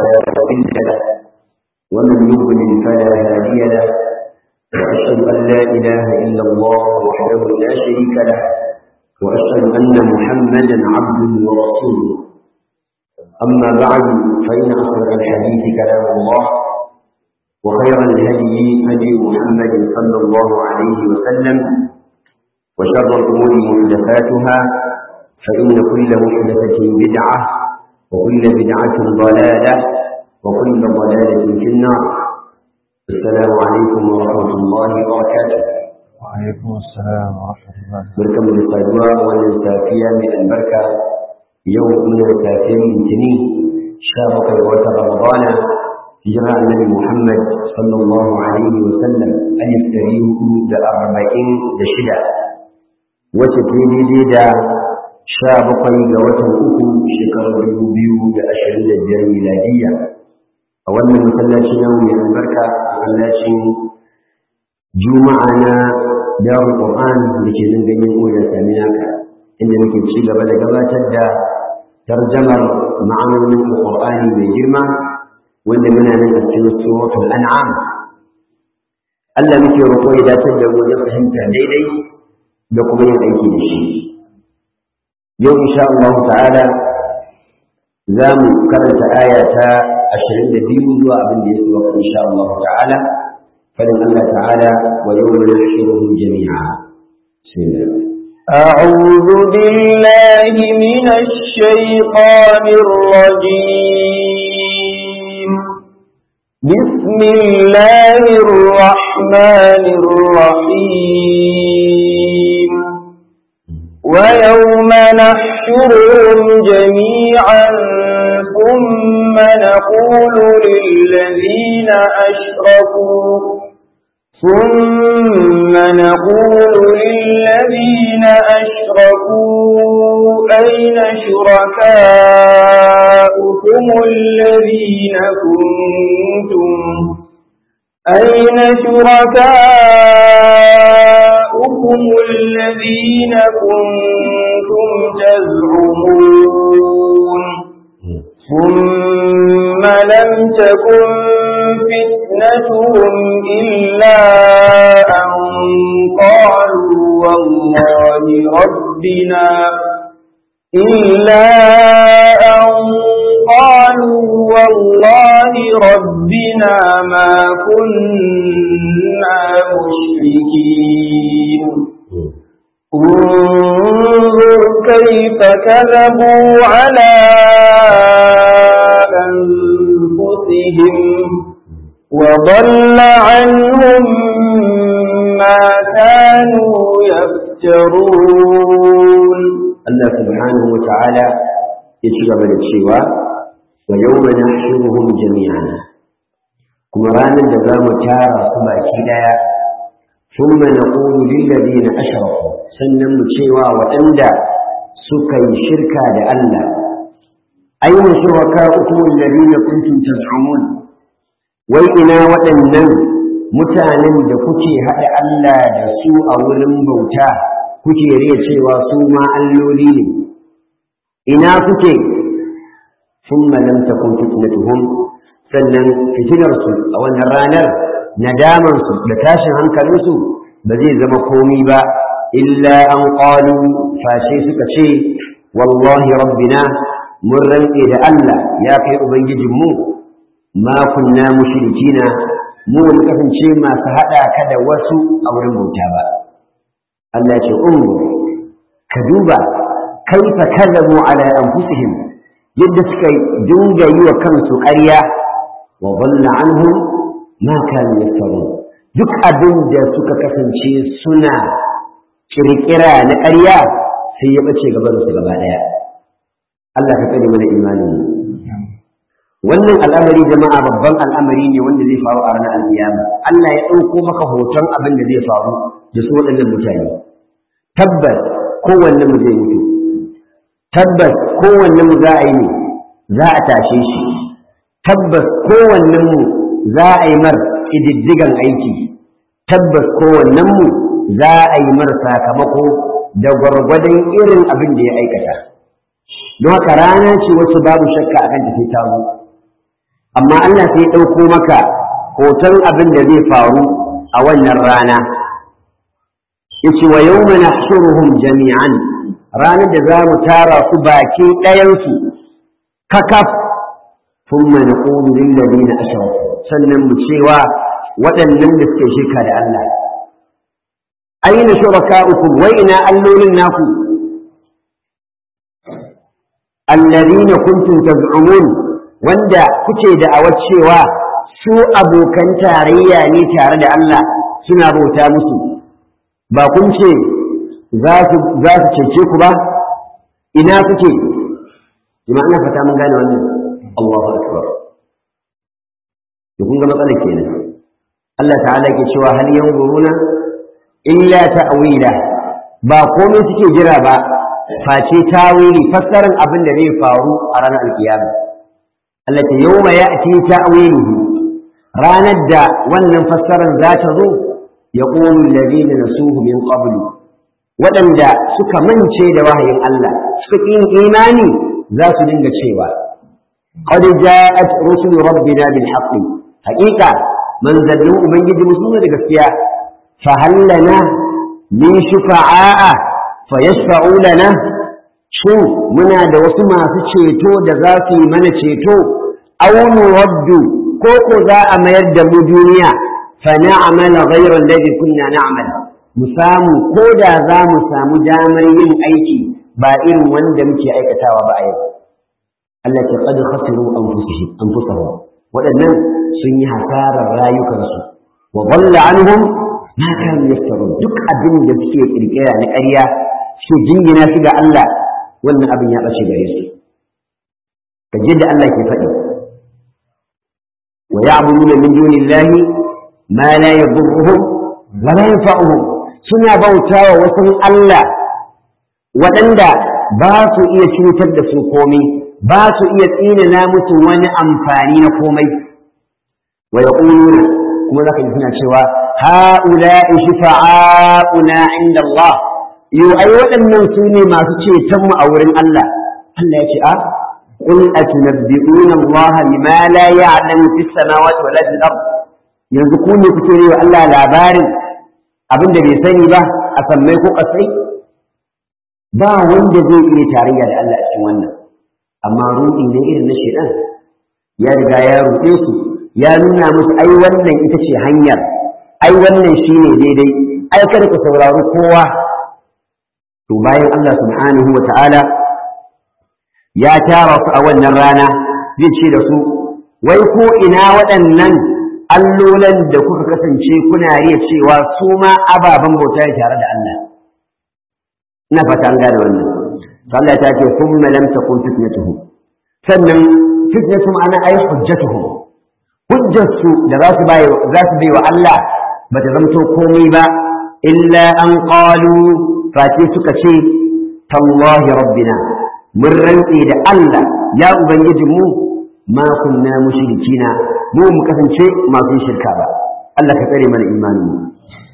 مضل له ومن يضلل فلا هادي له وأشهد أن لا إله إلا الله وحده لا شريك له وأشهد أن محمدا عبده ورسوله أما بعد فإن أصدق الحديث كلام الله وخير الهدي هدي محمد صلى الله عليه وسلم وشر الأمور محدثاتها فإن كل محدثة بدعة وكل بدعة ضلالة وكل ضلالة في النار السلام عليكم ورحمة الله وبركاته وعليكم السلام ورحمة الله بركم للصدوى والنسافية من البركة يوم من السافية من تنين شابك الوقت رمضان هجرة النبي محمد صلى الله عليه وسلم أن يفتريه دا أربعين دا شدة وتتليدي دا شابك الوقت أكو شكر بيو دا أشهر دا ميلادية أولا مسلاتي يوم من البركة مسلاتي juma'a na darul qur'an da ke nan ganyen oya sami naka inda muke ci gaba da gabatar da tarjamar ma'anonin alqur'ani mai girma wanda muna nan a cikin suratul an'am Allah muke roƙo ya dace da mu da fahimta daidai da kuma yin aiki da shi yau insha Allah ta'ala za mu karanta aya ta 22 zuwa abin da ya so insha Allah ta'ala فلن الله تعالى ويوم نحشرهم جميعا أعوذ بالله من الشيطان الرجيم بسم الله الرحمن الرحيم ويوم نحشرهم جميعا ثم نقول للذين أشركوا ثم نقول للذين أشركوا أين شركاؤكم الذين كنتم أين شركاؤكم الذين كنتم تزعمون ثم لم تكن فتنتهم إلا أن قالوا والله ربنا إلا أن قالوا والله ربنا ما كنا مشركين انظر كيف كذبوا على أنفسهم وضل عنهم ما كانوا يفترون الله سبحانه وتعالى يتشغب للشيوى ويوم نحشرهم جميعا كما رانا جزام تارا كما كده ثم نقول للذين أشركوا سنم الشيوى وأندى سكي شركا لألا أين شركاؤكم الذين كنتم تزعمون wai ina waɗannan mutanen da kuke haɗa Allah da su a wurin bauta kuke riya cewa su ma alloli ne ina kuke thumma lam takun fitnatuhum sannan fitinarsu a wannan ranar nadamansu da tashin hankalinsu ba zai zama komi ba illa an qalu fashe suka ce wallahi rabbina mun rantse da Allah ya kai ubangijinmu ma kunna mushrikina mu mun kasance masu hada ka da wasu a wurin bauta ba Allah ce ungu ka duba kaifa kazabu ala anfusihim yadda suka dinga yi wa kansu ƙarya wa dhalla anhum ma kanu yaftarun duk abin da suka kasance suna kirkira na ƙarya sai ya bace gaban su gaba daya Allah ka tsare mana imanin wannan al'amari jama'a babban al'amari ne wanda zai faru a ranar alkiyama Allah ya ɗauko maka hoton abin da zai faru da su waɗannan mutane tabbas kowanne mu zai mutu tabbas kowanne mu za a yi ne za a tashe shi tabbas kowanne mu za a yi mar ƙididdigan aiki tabbas kowannen mu za a yi mar sakamako da gwargwadon irin abin da ya aikata don haka rana ce wasu babu shakka akan ta sai ta zo amma Allah sai ɗauko maka hoton abin da zai faru a wannan rana yace wa yawma nahshuruhum jami'an ranar da za mu tara su baki ɗayansu kakaf thumma naqulu lil ladina ashraku sannan mu cewa waɗannan da suke shirka da Allah aina shuraka'ukum wa ina allolin naku alladhina kuntum taz'umun wanda kuke da cewa su abokan tarayya ne tare da Allah suna bauta musu ba kun ce za su cece ku ba ina suke jama'a ina fata mun gane wannan Allahu akbar to kun ga matsalar kenan Allah ta'ala ke cewa hal yanzuruna illa ta'wila ba komai suke jira ba face tawili fassarar abin da zai faru a ranar alkiyama Allah ta yawma ya'ti ta'wiluhu ranar da wannan fassarar za ta zo يقول الذين نسوه من قبل waɗanda suka mance da wahayin Allah suka yin imani za su dinga cewa qad ja'at rusulu rabbina bil haqqi haqiqa manzalin ubangiji musu da gaskiya fa hallana min shufa'a fa yashfa'u lana shin muna da wasu masu ceto da za su yi mana ceto aw nuraddu ko ko za a mayar da mu duniya فنعمل غير الذي كنا نعمل musamu ko da za mu samu damar yin aiki ba irin wanda muke aikatawa ba a yau Allah ce qad khasiru anfusihim anfusahum waɗannan sun yi hasarar rayukansu wa dhalla anhum ma kanu yaftarun duk abin da suke kirkira na ƙarya suke jingina shi ga Allah wannan abin ya bace gare su kaje da Allah ke faɗi wa ya'buduna min dunillahi ma la yadurruhum wa la yanfa'uhum suna bautawa wasu Allah waɗanda ba su iya cutar da su komai ba su iya tsinana musu wani amfani na komai wa yaquluna kuma zaka ji suna cewa ha'ula'i shifa'auna 'inda Allah yo ai waɗannan su ne masu ceton mu a wurin Allah Allah ya ce a قل أتنبئون الله بما لا يعلم في السماوات ولا في الأرض yanzu ku ne kuke yi wa Allah labarin abin da bai sani ba a sammai ko kasai ba wanda zai iya tarayya da Allah a cikin wannan amma ruɗi ne irin na shedan ya riga ya ruɗe su ya nuna musu ai wannan ita ce hanyar ai wannan shine daidai ai kada ku saurari kowa to bayan Allah subhanahu wa ta'ala ya tara su a wannan rana zai ce da su wai ko ina waɗannan allolan da kuka kasance kuna riya cewa su ma ababen bauta ne tare da Allah ina fata an gane wannan Allah ta ce thumma lam takun fitnatuhum sannan fitnatuhum ana ai hujjatuhum hujjarsu da za su bai za su bai wa Allah bata zamto komai ba illa an qalu fati suka ce tallahi rabbina mun rantse da Allah ya ubangijinmu ma kunna mushrikina mu mu kasance masu shirka ba Allah ka tsare mana imanin mu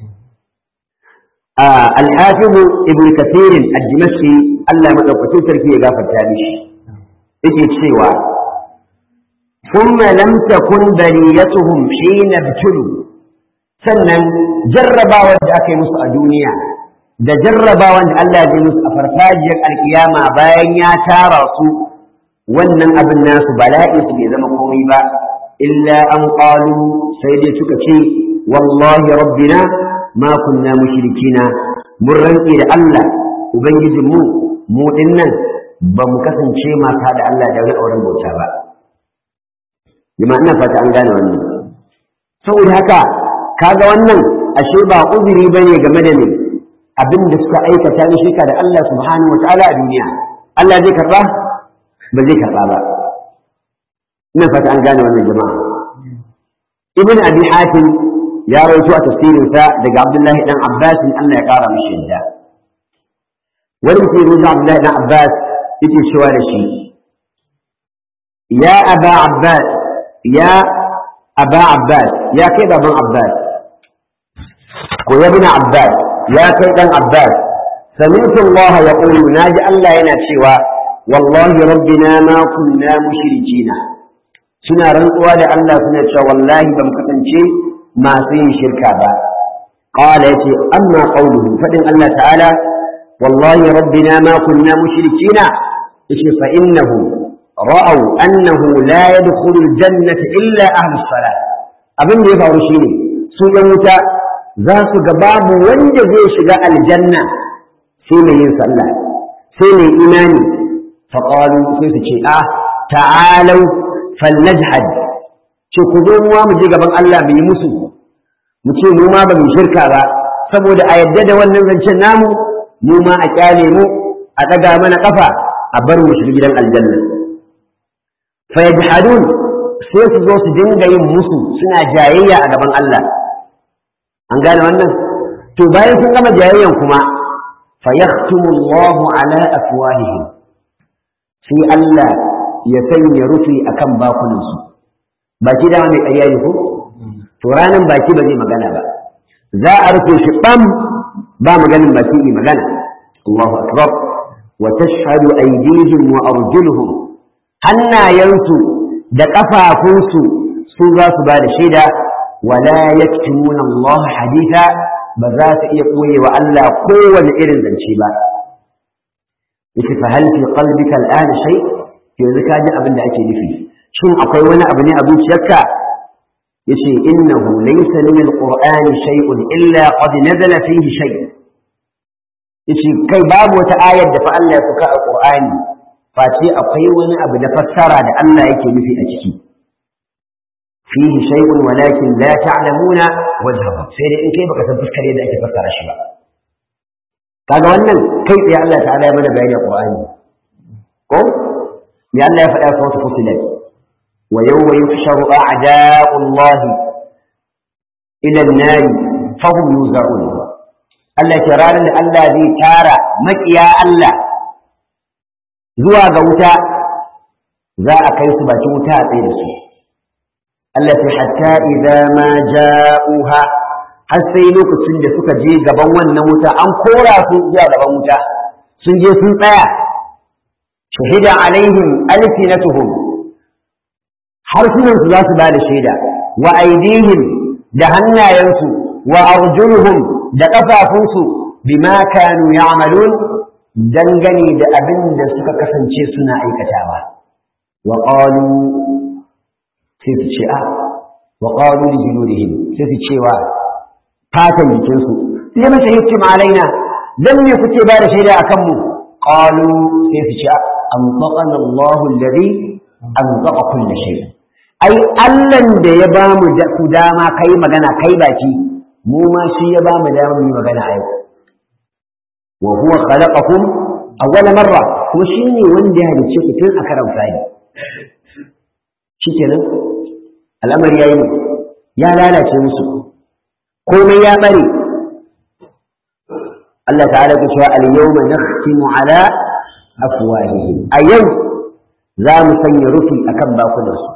al-hafiz ibn kathir ad-dimashqi Allah madaukakin sarki ya gafarta mishi yake cewa thumma lam takun bariyatuhum hina btulu sannan jarrabawa da aka yi musu a duniya da jarrabawan da Allah ya musu a farfajiyar alkiyama bayan ya tara su wannan abin nasu bala'i su bai zama komai ba illa an qalu sai dai suka ce wallahi rabbina ma kunna mushrikina mun rantse da Allah ubangijin mu mu dinnan ba mu kasance masu da Allah da wani auren bauta ba Jama ina fata an gane wannan saboda haka kaga wannan ashe ba uzuri bane game da ne abin da suka aikata na shirka da Allah subhanahu wataala a duniya Allah zai karba ba zai karba ba ina fata an gane wannan jama'a ibn abi hatim ya rawaito a tafsirin sa daga abdullahi dan abbas Allah ya kara mishi yadda wani mutum ya abdullahi dan abbas yake cewa da shi ya aba abbas ya aba abbas ya kai baban abbas ko ya bin abbas ya kai dan abbas سمعت الله يقول ناجي الله yana cewa wallahi rabbina ma kunna mushrikina suna rantsuwa da Allah suna cewa wallahi ba mu kasance masu yin shirka ba qala yace amma qawluhu fadin Allah ta'ala wallahi rabbina ma kunna mushrikina yace fa innahu ra'aw annahu la yadkhulu aljannata illa ahlus salah abin da ya faru shine su ɗan wuta za su ga babu wanda zai shiga aljanna sai mai yin sallah sai mai imani faƙalu sai su ce a ta'alau falnajhad ce ku zo mu mu je gaban Allah mu yi musu mu ce mu ma ba mu shirka ba saboda a yadda da wannan zancen namu mu ma a kyale mu a ɗaga mana ƙafa a bar mu shiga gidan aljanna fa yajhadun sai su zo su dinga yin musu suna jayayya a gaban Allah an gane wannan to bayan sun gama jayayyan kuma fa yaktumu Allahu ala afwahihim sai Allah ya sanya rufi akan bakunan su baki da mai ƙarya ne ko to ranan baki ba zai magana ba za a rufe shi bam ba maganin baki ne magana Allahu akbar wa tashhadu aydihim wa arjuluhum hannayensu da ƙafafunsu su za su ba da shaida wala yaktumuna Allah haditha ba za ta iya koye wa Allah kowane irin zance ba yace fa hal fi qalbika al'ana shay yanzu ka ji abin da ake nufi shin akwai wani abu ne a zuciyarka yace innahu laysa min al-qur'ani shay'un illa qad nazala fihi shay yace kai babu wata ayar da fa Allah ya saka a Qur'ani face akwai wani abu da fassara da Allah yake nufi a ciki fihi shay'un walakin la ta'lamuna wajhahu sai dai in kai baka san fuskar yadda ake fassara shi ba kaga wannan kai tsaye Allah ta'ala ya mana bayani a Qur'ani ko me Allah ya faɗa sautu fusilat wa yawma yuhsharu a'da'u Allah ila an-nar fahum yuzarun Allah ya ranar da Allah zai tara makiya Allah zuwa ga wuta za a kai su bakin wuta a tsaye da su Allah ta hatta idza ma ja'uha har sai lokacin da suka je gaban wannan wuta an kora su zuwa gaban wuta sun je sun tsaya shahida alaihim alfinatuhum harsunan su za su ba da shaida wa aidihim da hannayensu wa arjuluhum da kafafunsu bima kanu ya'malun dangane da abin da suka kasance suna aikatawa wa qalu sai su ce a wa qalu li juludihim sai su cewa fatan jikinsu lima shahidtum alaina dan me kuke ba da shaida akan mu qalu sai su ce an taqana Allahu alladhi an taqa kulli shay ai Allah da ya ba mu da ku dama kai magana kai baki mu ma shi ya ba mu dama mu magana a yau wa huwa khalaqakum awwala marra kuma shine wanda ya halicce ku tun a karan fari shikenan al'amari yayi ne ya lalace musu komai ya bare Allah ta'ala ku cewa al-yawma nakhtimu ala afwahihim a yau za mu sanya rufi akan bakunansu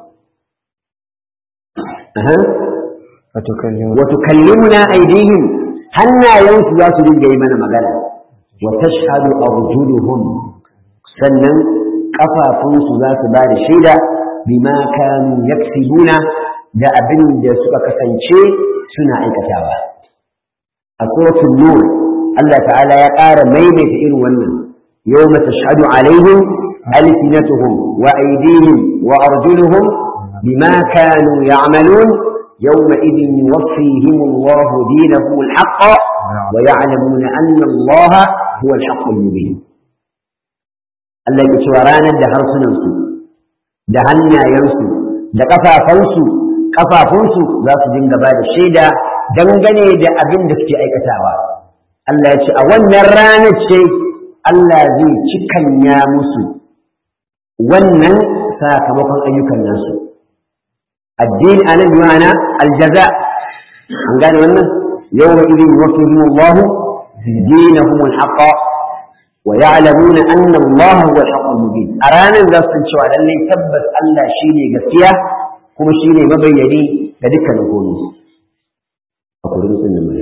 wa tukallimuna aydihim hannayensu za su dinga yi mana magana wa tashhadu arjuluhum sannan kafafunsu za su ba da shaida bima kanu yaksibuna da abin da suka kasance suna aikatawa a suratul nur Allah ta'ala ya ƙara maimaita irin wannan yawma tashhadu alaihim alsinatuhum wa aydihim wa arjuluhum bima kanu ya'malun يومئذ يوفيهم الله دينهم الحق ويعلمون أن الله هو الحق المبين Allah ya cewa ranar da harsunansu da hannayensu da ƙafafansu ƙafafunsu za su dinga ba da shaida dangane da abin da suke aikatawa Allah ya ce a wannan ranar ce Allah zai cikanya musu wannan sakamakon ayyukan nasu الدين أنا بمعنى الجزاء عن قال وانا يومئذ يوفيهم الله دينهم الحق ويعلمون أن الله هو الحق المبين أرانا نفس شوى للي تبت ألا شيني قسيا كما شيني مبيني لذلك نقول أقول لكم إنما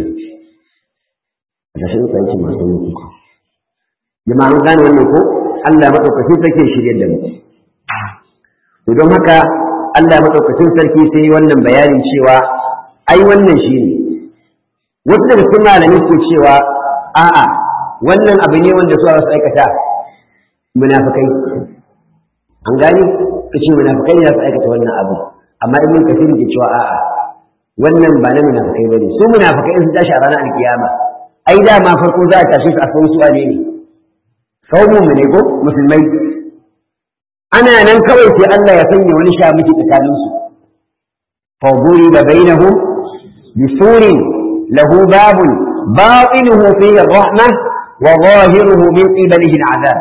عشان تعيش ما سنوكم جماعة قال وانا ألا مطلق في فكي شريا دم ودون هكا Allah madaukakin sarki sai wannan bayanin cewa ai wannan shine wasu daga cikin malamai ke cewa a'a wannan abu ne wanda su su aikata munafikai an gani kace munafikai ne za su aikata wannan abu amma ibn kasir ke cewa a'a wannan ba na munafikai bane su munafikai in su tashi a ranar alkiyama ai da ma farko za a tashi su a san su wane ne saumun mu ne ko musulmai ana nan kawai sai Allah ya sanya wani shamiki tsakanin su fa da bainahum bisurin lahu babun batinuhu fihi ar-rahmah wa zahiruhu min qibalihi al-'adab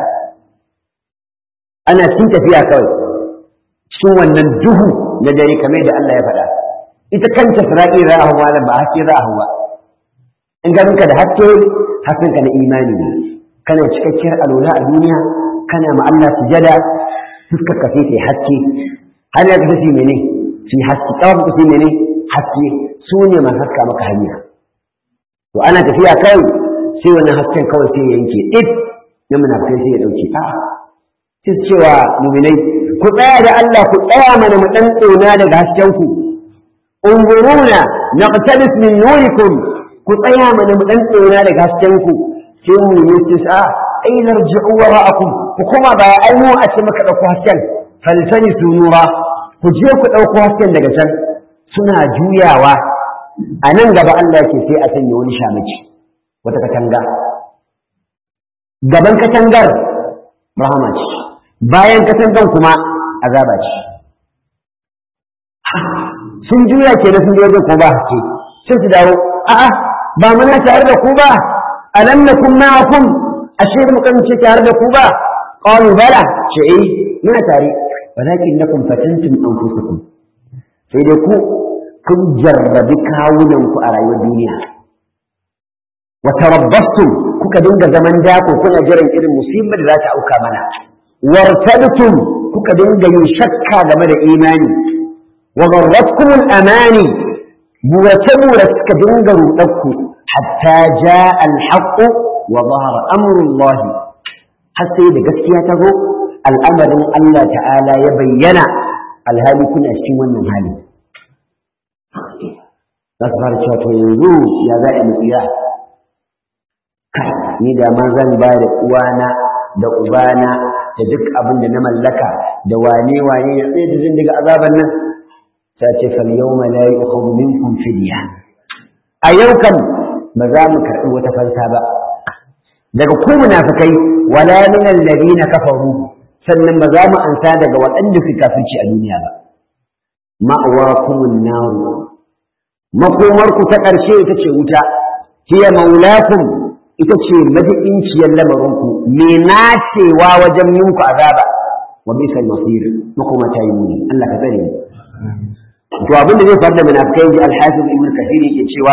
ana cikin tafiya kawai cikin wannan duhu na dare kamar da Allah ya faɗa ita kanta sira'i ra'ahu malam ba haske ra'ahu ba in ga da haske haskenka na imani ne kana cikakkiyar alwala a duniya kana ma Allah sujada fuskar ka sai ta haske har ya kace shi mene shi haske kawai ka mene haske su ne man haska maka hanya to ana tafiya kai sai wannan hasken kawai sai ya yanke dip na munafikai sai ya dauke a sai cewa mu'minai ku tsaya da Allah ku tsaya mana mu dan tsona daga hasken ku unzuruna naqtabis min nurikum ku tsaya mana mu dan tsona daga hasken ku sai mu yi tisa ai narji'u wara'akum ku kuma ba ai mu a ce maka dauko hasken falsani sunura ku je ku dauko hasken daga can suna juyawa a nan gaba Allah ke sai a sanya wani shamaki wata katanga gaban katangar rahama ce bayan katangan kuma azaba ce sun juya ke da sun je wajen ko ba haske sai su dawo a'a ba muna tare da ku ba alam nakum ma'akum ashe mu kan ce tare da ku ba qalu bala ce eh muna tare walakin nakum fatantum anfusakum sai dai ku kun jarrabi kawunan ku a rayuwar duniya wa tarabbastum kuka dinga zaman dako kuna jiran irin musibar da za ta auka mana wartabtum kuka dinga yin shakka game da imani wa gharratkum al-amani buwace buwace suka dinga rudakku hatta jaa al-haqq wa zahara amru Allah har sai da gaskiya ta zo al'amarin Allah ta'ala ya bayyana alhali kuna cikin wannan hali za su fara cewa to yanzu ya za a mutsiya ni da ma zan ba da uwana da ubana da duk abin da na mallaka da wane wane ya tsaye da zan daga azaban nan ta ce fal yawma la yu'khadhu minkum fidya a yau kan ba za mu karɓi wata fansa ba daga ku munafikai wala min alladhina kafaru sannan ba za mu ansa daga waɗanda suka kafirci a duniya ba ma'awakumun naru makomarku ta ƙarshe ita ce wuta hiya maulakum ita ce madidinciyar lamarinku me nacewa wajen yinku azaba wa bisal masir makoma ta yi muni Allah ka tsare mu to abin da zai faru da munafikai ji al-hafiz ibn kathir yake cewa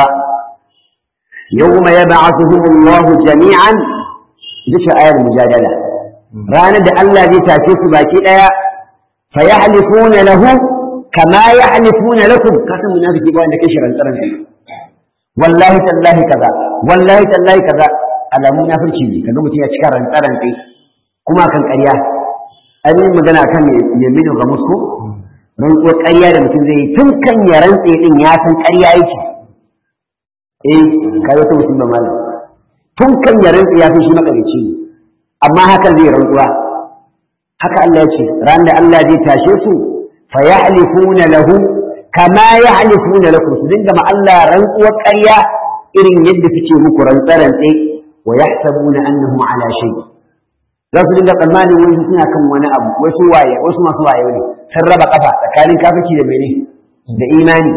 yawma yab'athuhum Allah jami'an ita ce ayar mujadala ranar da Allah zai tace su baki daya fa yahlifuna lahu kama yahlifuna lakum kasan munafiki ba wanda kai shirin tsaron wallahi tallahi kaza wallahi tallahi kaza alamun munafurci ne kaga mutum ya cika rantsaran kai kuma kan ƙarya an yi magana kan yaminu ga musko rantsuwar ƙarya da mutum zai yi tun kan ya rantse din ya san ƙarya yake eh kai wata musulma malam tun kan ya rantse ya san shi makarici ne amma hakan zai rantsuwa haka Allah ya ce ran da Allah zai tashe su fa yahlifuna lahu kama yahlifuna lakum su dinga ma Allah rantsuwar ƙarya irin yadda suke muku rantsarantse wa yahsabuna annahum ala shay za su dinga tsammanin wani suna kan wani abu wasu waye wasu masu waye ne sun raba kafa tsakanin kafirci da mene da imani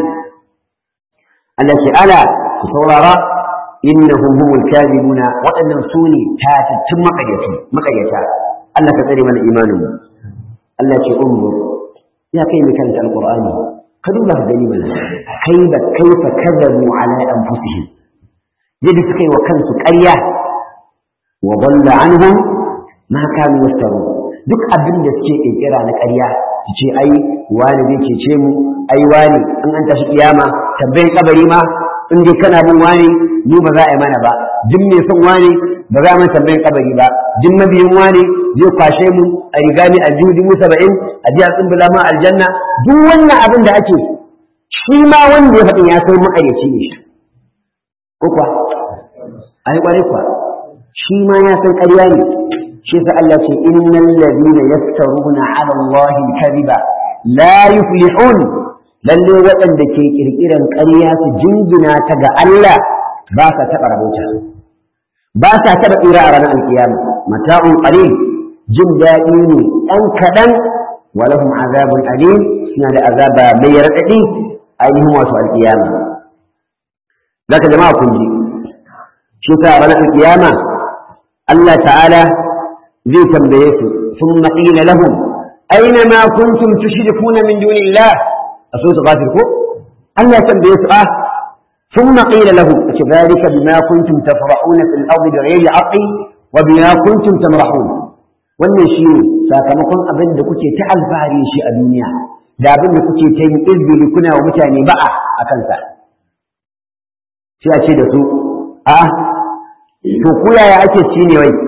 Allah ce ala ku saurara innahum humul kadhibuna waɗannan su ne tatattun makaryata makaryata Allah ka tsare mana imanin mu Allah ce umur ya kai mai karanta alqur'ani ka duba ka gani mana kaifa kaifa kadhabu ala anfusihim yadda suka yi wa kansu ƙarya wa dalla anhum ma kanu yaftaru duk abin da suke kirkira na ƙarya su ce ai wani zai cece mu ai wani an an tashi kiyama tambayin kabari ma in dai kana bin wani mu ba za a yi mana ba duk mai son wani ba za mu tambayin kabari ba duk mabiyin wani zai kwashe mu a riga ni aljihu dubu saba'in a ji a tsumbula ma aljanna duk wannan abin da ake shi ma wanda ya faɗin ya san ma'ayyaci ne shi ko kuwa ai kwarai kuwa shi ma ya san ƙarya ne shi sa Allah ce innal ladina yaftaruna ala Allah al-kadhiba la yuflihun lalle waɗanda ke kirkiran ƙarya su jingina ta ga Allah ba sa taɓa rabota ba sa taɓa tsira a ranar alkiyama mata'un qalil jin daɗi ne ɗan kaɗan wa lahum azabun alim suna da azaba mai raɗaɗi ainihin wato alkiyama zaka jama'a kun ji shi sa ranar alkiyama Allah ta'ala zai tambaye su ثم قيل لهم أين ما كنتم تشركون من دون الله أصوت غافر كو الله تنبيه سؤال ثم قيل لهم كذلك بما كنتم تفرحون في الأرض بغير حق وبما كنتم تمرحون wannan shi ne sakamakon abin da kuke ta alfahari shi a duniya da abin da kuke ta yin izbili kuna wa mutane ba'a a kansa sai a ce da su a to ku yaya ake ci ne wai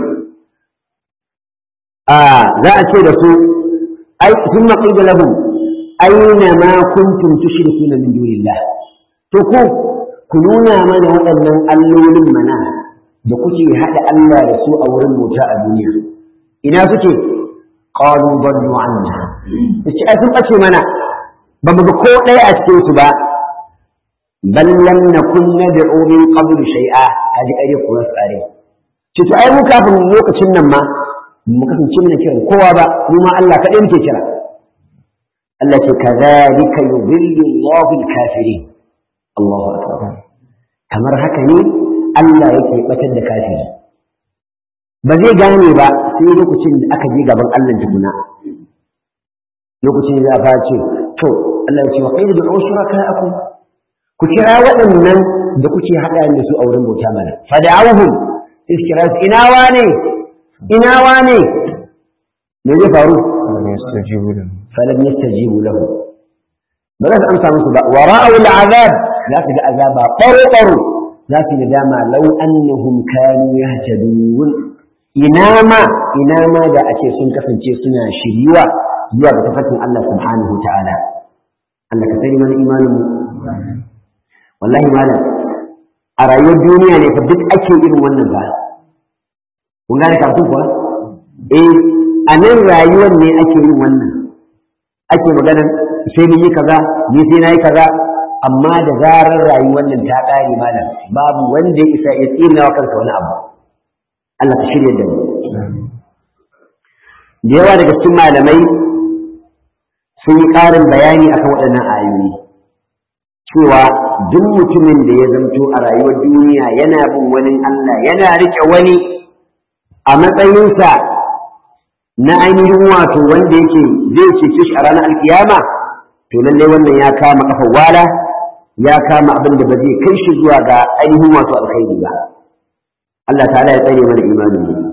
a za a ce da su ai sun maƙi da lahum aina ma kuntum tushrikuna min dunillah to ku ku nuna mana waɗannan allolin mana da kuke haɗa Allah da su a wurin bauta a duniya ina suke qalu dallu anna yace ai sun bace mana ba mu ga ko ɗaya a cikin su ba bal lam nakun nad'u min qabl shay'a kaji ƙarya ko tsare ce to ai mu kafin lokacin nan ma mu kasance muna kiran kowa ba mu ma Allah kaɗai muke kira Allah ce kadhalika yudhillu Allahu al-kafirin Allahu akbar kamar haka ne Allah yake batar da kafiri ba zai gane ba sai lokacin da aka je gaban Allah tukuna lokacin da za a ce to Allah ya ce wa qaidu bi usrakaakum ku kira waɗannan da kuke haɗa da su a wurin bauta mana fada'awhum iskira ina wane ina wane me zai faru فلم يستجيبوا له falam yastajibu lahu ba za su amsa musu ba wa ra'aw al'azab za su ga azaba baro baro za su ga dama law annahum kanu yahtadun ina ma ina ma da ake sun kasance suna shiriwa zuwa ga tafarkin Allah subhanahu ta'ala Allah ka sani mana imanin mu wallahi malam a rayuwar duniya ne fa duk ake irin wannan ba kun gane kafin kuwa eh a nan rayuwar ne ake yin wannan ake maganar sai mun yi kaza ni sai na yi kaza amma da zarar rayuwar nan ta ƙare malam babu wanda ya isa ya tsina wa kansa wani abu Allah ka shirya da mu da yawa daga cikin malamai sun yi ƙarin bayani akan waɗannan ayoyi cewa duk mutumin da ya zamto a rayuwar duniya yana bin wani Allah yana riƙe wani a matsayinsa na ainihin wato wanda yake zai cece shi a ranar alkiyama to lallai wannan ya kama kafa wala ya kama abin da ba zai kai shi zuwa ga ainihin wato alkhairi ba Allah ta'ala ya tsare mana imanin mu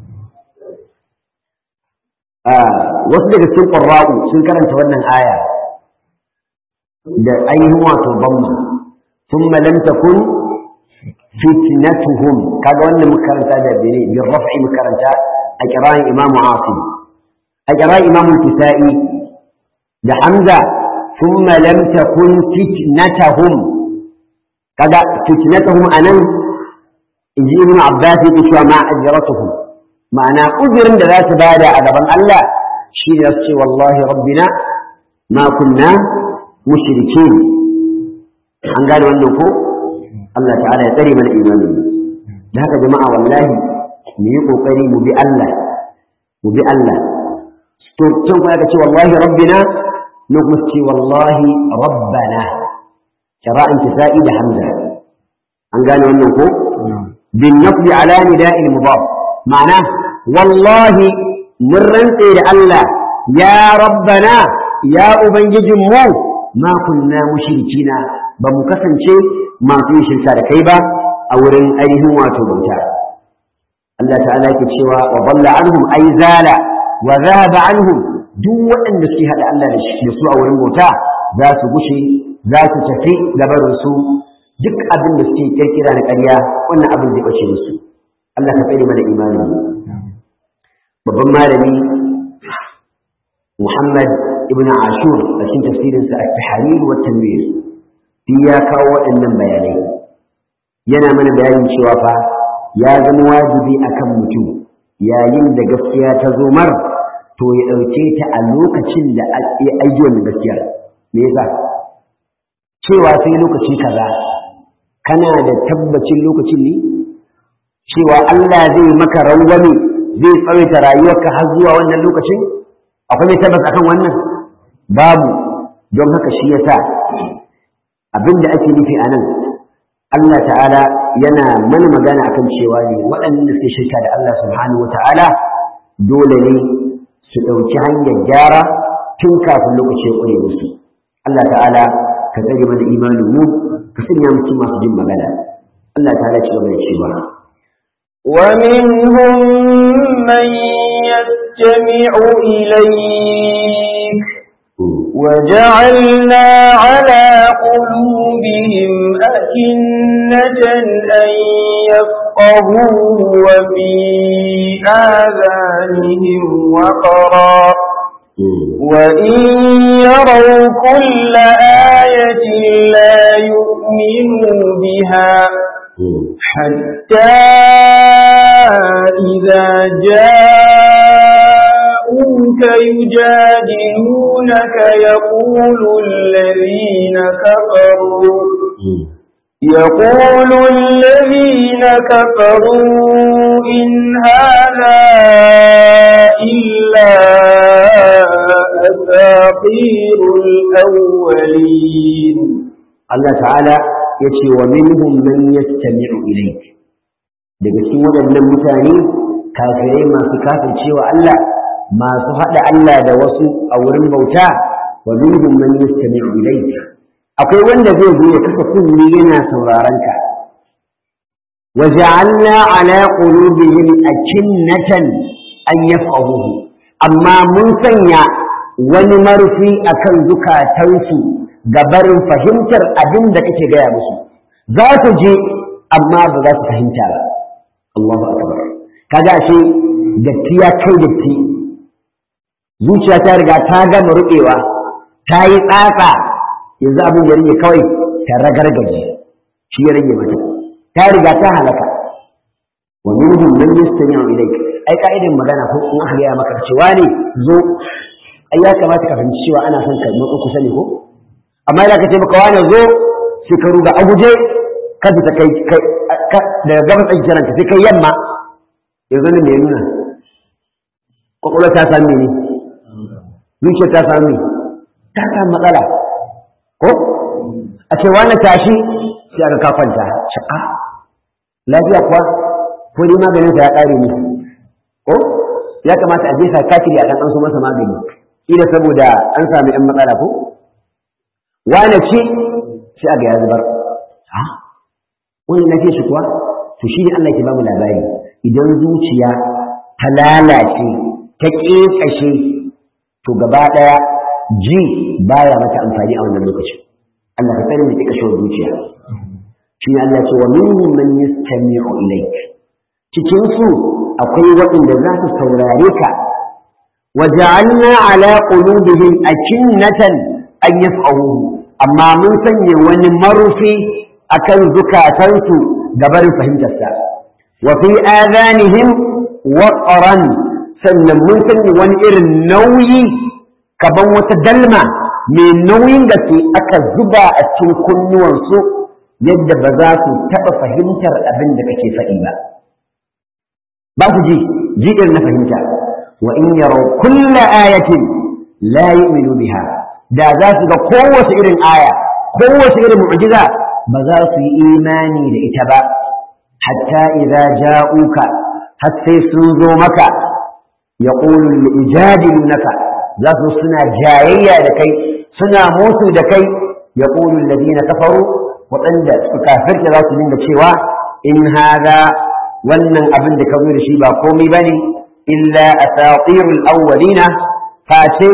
wasu daga cikin qurra'u sun karanta wannan aya da ainihin wato bamma thumma lam takun fitnatuhum kaga wannan makaranta da bene bi raf'i makaranta a kira'in Imam Asim a kira'in Imam Kisa'i da Hamza thumma lam takun fitnatuhum kaga fitnatuhum anan inji Ibn Abbas yake cewa ma ajratuhum ma'ana uzurin da za su bada a gaban Allah shi ne su ce wallahi rabbina ma kunna mushrikin an gane wannan ko Allah ta'ala ya tsare mana imanin da haka jama'a wallahi mu yi kokari mu bi Allah mu bi Allah to can kuma ka ce wallahi rabbina na kuma ce wallahi rabbana shara'in kisa'i da hamza an gane wannan ko bin nafli ala nida'il mudaf ma'ana wallahi mun rantse da Allah ya rabbana ya ubangijin mu ma kunna mushrikina ba mu kasance masu yin shirka da kai ba a wurin ainihin wato bauta Allah ta'ala ke cewa wa dalla anhum ay zala wa dhahaba anhum duk waɗanda suke hada Allah da shi su a wurin bauta za su gushe za su tafi gabarin su duk abin da suke kirkira na ƙarya wannan abin zai bace musu Allah ka tsare mana imani babban malami Muhammad ibn Ashur a cikin tafsirinsa at-Tahrir wa Tanwir shi ya kawo waɗannan bayanai yana mana bayanin cewa fa ya zama wajibi akan mutum yayin da gaskiya ta zo mar to ya ɗauke ta a lokacin da ya aiki wannan gaskiyar me yasa cewa sai lokaci kaza kana da tabbacin lokacin ne cewa Allah zai maka rangwame zai tsawaita rayuwarka har zuwa wannan lokacin akwai mai tabbas akan wannan babu don haka shi yasa abin da ake nufi a nan Allah ta'ala yana mana magana akan cewa ne waɗanda suke shirka da Allah subhanahu wa ta'ala dole ne su ɗauki hanyar gyara tun kafin lokaci ya ƙure musu Allah ta'ala ka tsare mana imanin mu ka sanya mu cikin masu jin magana Allah ta'ala ci gaba da cewa ومنهم من يستمع إليك وجعلنا على قلوبهم أكنة أن يفقهوه وفي آذانهم وقرا وإن يروا كل آية لا يؤمنوا بها حتى إذا جاءوك يجادلونك يقول الذين كفروا يقول الذين كفروا إن هذا إلا أساطير الأولين Allah ta'ala ya ce wa minhum man yastami'u ilayk daga cikin waɗannan mutane kafirai masu kafircewa Allah masu haɗa Allah da wasu a wurin bauta wa minhum man yastami'u ilayk akwai wanda zai zo ya kasa kunni yana sauraron ka wa ja'alna ala qulubihim akinnatan an yafqahuhu amma mun sanya wani marfi akan zukatansu ga barin fahimtar abin da kake gaya musu za su je amma ba za su fahimta ba Allahu akbar kaga ashe datti ya kai datti zuciya ta riga ta gama rubewa ta yi tsatsa yanzu abin da rage kawai ta ragargaje shi ya rage mata ta riga ta halaka wa minhum man yastami'u ilayk ai ka'idan magana ko in aka gaya maka cewa ne zo ai ya kamata ka fahimci cewa ana son ka matsa kusa ne ko amma idan ka ce maka wani zo sai ka ruga a guje ka ta kai daga gabas ɗin kiranka sai kai yamma yanzu ne mai nuna kwakwalwa ta sami ne zuciya ta sami ta sami matsala ko a ce wani tashi sai aka kafanta sha'a lafiya kuwa ko dai maganin sa ya ƙare ne ko ya kamata a je sa kafiri a ɗan an so masa magani ila saboda an sami ɗan matsala ko wane ce sai aga ya zubar ha wannan lafiya shi kuwa to shi ne Allah ke bamu labari idan zuciya ta lalace ta ƙeƙashe to gaba ɗaya ji baya mata amfani a wannan lokacin Allah ka tsare mu ƙeƙashewar zuciya shi ne Allah ce wa minhum man yastami'u ilayk cikin su akwai waɗanda za su saurare ka وجعلنا على قلوبهم أكنة أن يفقهوه amma mun sanya wani marufi akan zukatansu gabarin fahimtarsa wa fi adanihim waqran sannan mun sanya wani irin nauyi kaban wata dalma mai nauyin gaske aka zuba a cikin kunnuwansu yadda ba za su taɓa fahimtar abin da kake faɗi ba ba su ji ji irin na fahimta wa in yaro kulla ayatin la yu'minu biha da za su ga kowace irin aya kowace irin mu'jiza ba za su yi imani da ita ba hatta idza ja'uka har sai sun zo maka yaqulu lijadilunaka za su suna jayayya da kai suna musu da kai yaqulu alladhina kafaru waɗanda su kafirta za su dinga cewa in hada wannan abin da ka zo da shi ba komai bane illa asatirul awwalina face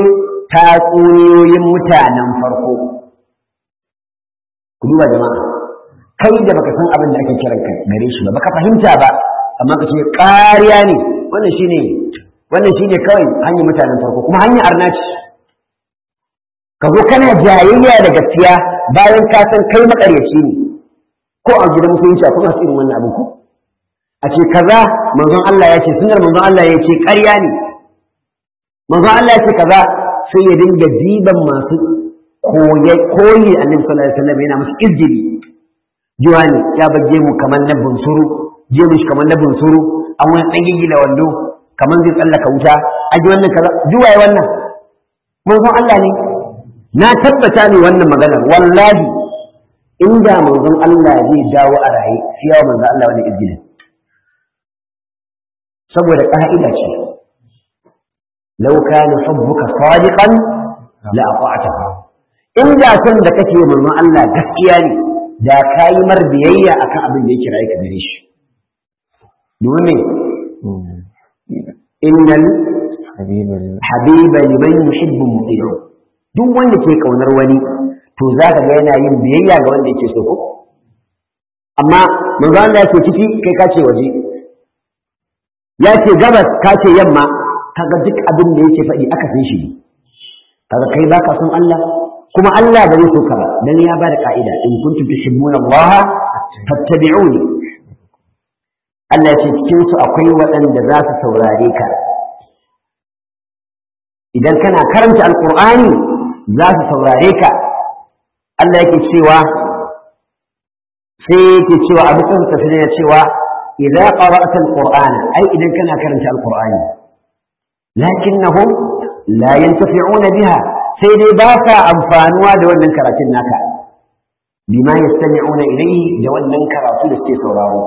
tatsuniyoyin mutanen farko ku duba jama'a kai da baka san abin da ake kiran ka gare shi ba baka fahimta ba amma ka ce ƙariya ne wannan shine wannan shine kawai hanyar mutanen farko kuma hanyar arnaci ka zo kana jayayya da gaskiya bayan ka san kai makaryaci ne ko a gidan musulunci akwai masu irin wannan abin ko a ce kaza manzon Allah ya ce sunar manzon Allah ya ce ƙarya ne manzon Allah ya ce kaza sai ya dinga diban masu koyi koyi annabi sallallahu alaihi wasallam yana musu izgili juwani ya bage mu kamar na bunsuru je mu kamar na bunsuru an wani dan gigila wando kamar zai tsallaka wuta a ji wannan kaza juwaye wannan manzon Allah ne na tabbata ne wannan maganar wallahi inda manzon Allah zai dawo a raye sai yawa manzon Allah wani izgilin saboda ƙa'ida ce lau kana hubbuka sadiqan la ata'tahu inda son da kake manzon Allah gaskiya ne da kayi mar biyayya akan abin da ya kira ka gare shi domin innal habiba liman yuhibbu muti'u duk wanda ke kaunar wani to zaka ga yana yin biyayya ga wanda yake so ko amma manzon Allah yake ciki kai ka ce waje ya ce gabas ka ce yamma kaga duk abin da yake faɗi aka san shi kaga kai baka son Allah kuma Allah ba zai so ka ba dan ya bada ka'ida in kuntum tuhibbuna Allah fattabi'uni Allah ce cikin su akwai waɗanda za su saurare ka idan kana karanta alqur'ani za su saurare ka Allah yake cewa sai yake cewa abu kan tafsiri ya cewa idza qara'ta alqur'ana ai idan kana karanta alqur'ani lakinnahum la yantafi'una biha sai dai ba sa amfanuwa da wannan karatun naka bima yastami'una ilayhi da wannan karatu da suke sauraro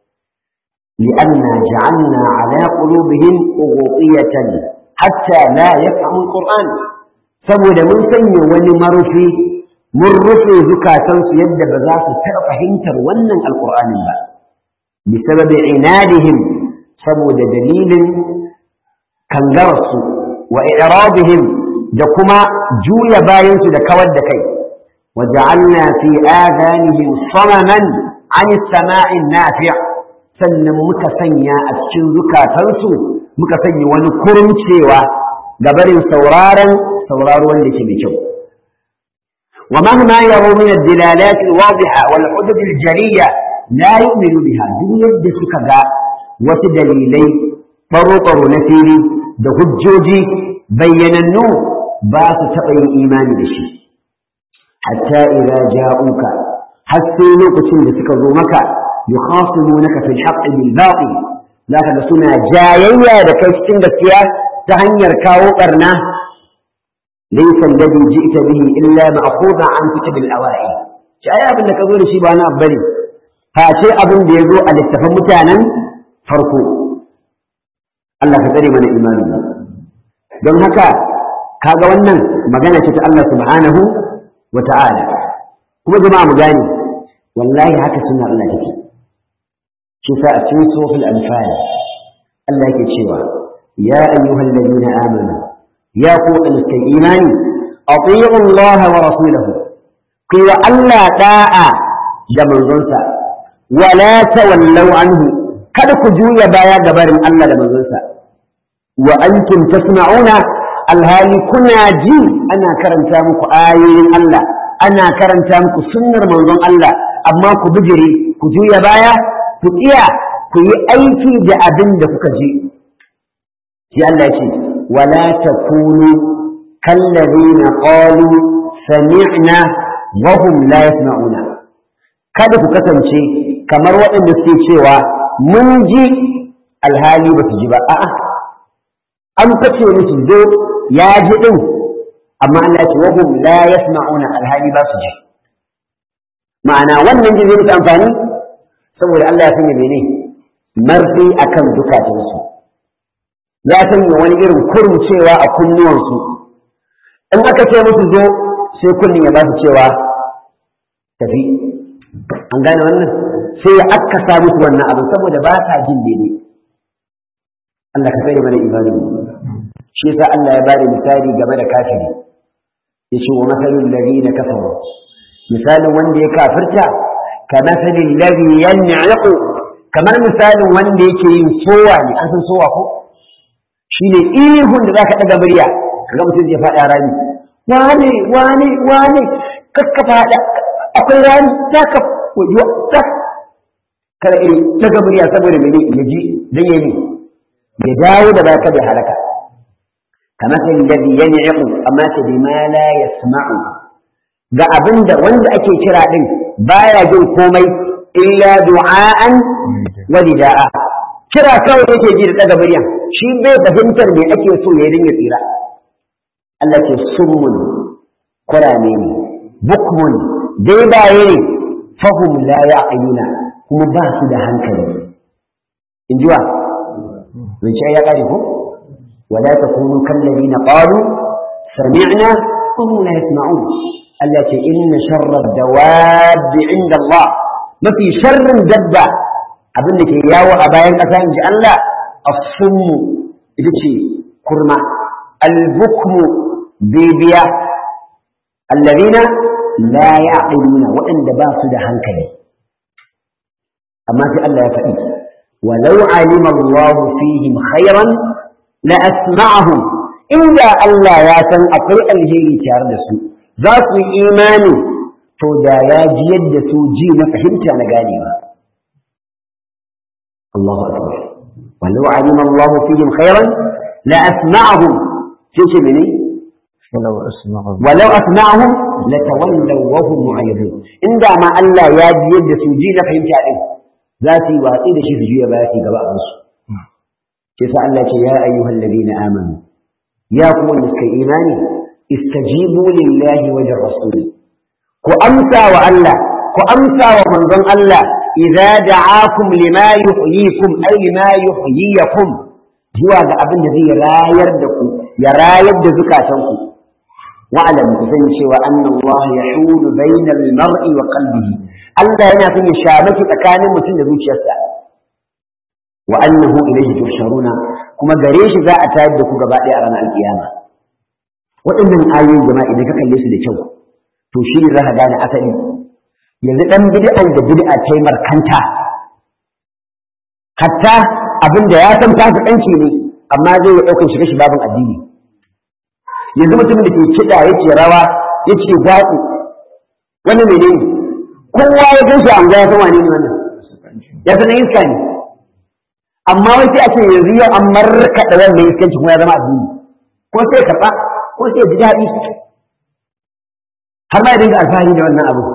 li'anna ja'alna ala qulubihim ughutiyatan hatta la yafhamu alquran saboda mun sanya wani marufi mun rufe zukatansu yadda ba za su taɓa fahimtar wannan alqur'anin ba bisababi inadihim saboda dalilin kangararsu wa i'radihim da kuma juya bayansu da kawar da kai waja'alna fi adanihim samaman an samai nafi' sannan muka sanya a cikin zukatansu muka sanya wani kurumcewa ga barin sauraron sauraro wanda yake mai kyau ومهما يروا من الدلالات الواضحة والحجج الجلية لا يؤمنوا بها دون يد سكا وتدليلي طرق نفيري da hujjoji bayyanannu ba su taɓa yin imani da shi hatta idza ja'uka har sai lokacin da suka zo maka yukhasimunaka fil haqqi bil batil zaka ga suna jayayya da kai cikin gaskiya ta hanyar kawo barna laysa alladhi ji'ta bihi illa ma'khudha an kitab al awai shi ai abin da ka zo da shi ba na bane fa ce abin da ya zo a littafin mutanen farko Allah ka tsare mana imani don haka kaga wannan magana ce ta Allah subhanahu wa ta'ala kuma jama'a mu gane wallahi haka sunna Allah take shi sa a cikin suratul anfal Allah yake cewa ya ayyuhal ladina amanu ya ku suka imani atiyu Allah wa rasulahu ku wa Allah da'a da manzonsa wala tawallaw anhu kada ku juya baya gabarin Allah da manzonsa wa antum tasma'una alhali kuna ji ana karanta muku ayoyin Allah ana karanta muku sunnar manzon Allah amma ku bijire ku juya baya ku tsiya ku yi aiki da abin da kuka ji sai Allah ya ce wala takunu kallazina qalu sami'na wa hum la yasma'una kada ku kasance kamar waɗanda suke cewa mun ji alhali ba su ji ba a'a an kace musu zo ya ji din amma Allah ce wahum la yasma'una alhali ba su ji ma'ana wannan ji zai musu amfani saboda Allah ya sanya mene marfi akan dukatansu ya sanya wani irin kurumcewa a kunnuwansu in aka ce musu zo sai kunnin ya ba su cewa tafi an gane wannan sai ya akkasa musu wannan abu saboda ba sa jin daidai Allah ka tsare mana imani shi yasa Allah ya bada misali game da kafiri yace wa masalul ladina kafaru misalin wanda ya kafirta كمثل الذي ينعق kamar misalin wanda yake yin sowa ne an san sowa ko shi ne ihun da zaka daga murya kaga mutum zai faɗa rami wane wane wane kakka faɗa akwai rami zaka wajo tak kada iri daga murya saboda mene ya ji dan yayi ya dawo da baka da halaka kamar sai alladhi yan'iqu amma ta bima la yasma'u ga abinda wanda ake kira din baya jin komai illa du'a'an wa nida'a kira kawai yake ji da daga murya shi bai fahimtar me ake so ya dinga tsira Allah ce summun kurame ne bukmun dai baye ne fahum la ya'qiluna kuma ba su da hankali in ji wa zance ya kare ko wala takunu kallazina qalu sami'na wa hum la yasma'un Allah ce inna sharra ad-dawab 'inda Allah mafi sharrin dabba abin da ke yawo a bayan ƙasa in ji Allah as-summu ita ce kurma al-bukmu bibiya allazina la ya'qiluna waɗanda ba su da hankali amma sai Allah ya faɗi walau alima Allah fihim khairan la asma'ahum inda Allah ya san akwai alheri tare da su za su yi imani to da ya ji yadda su ji na fahimta na ganewa Allahu akbar walau alima Allah fihim khairan la asma'ahum sai ce mene ولو أسمعهم ولو أسمعهم لتولوا وهم معرضون إن ما الله يا يد سوجي na fahimta din za su yi watsi da shi su juya baya su gaba a su ke sa Allah ce ya ayyuhal ladina amanu ya kuma wanda suka imani istajibu lillahi wa lirrasul ku amsa wa Allah ku amsa wa manzon Allah idza da'akum lima yuhyikum ay lima yuhyikum zuwa ga abin da zai rayar da ku ya rayar da zukatanku wa'alam ku sani cewa anna Allah yahulu bainal mar'i wa qalbihi Allah yana son ya shamaki tsakanin mutum da zuciyarsa wa annahu ilayhi tusharuna kuma gare shi za a tayar da ku gaba ɗaya a ranar alkiyama waɗannan ayoyin jama'a idan ka kalle su da kyau to shi ne za ka gane asali yanzu ɗan bid'an da bid'a ta yi markanta hatta abin da ya san fasikanci ne amma zai yi ɗaukar shiga shi babin addini yanzu mutumin da ke kiɗa yake rawa yake zaƙi wani menene kowa ya gan shi an ya san wane ne wannan ya san iska ne amma wai sai a ce yanzu yau an markaɗa wannan iskanci kuma ya zama addini ko sai karɓa ko sai ji daɗi har ma ya dinga alfahari da wannan abu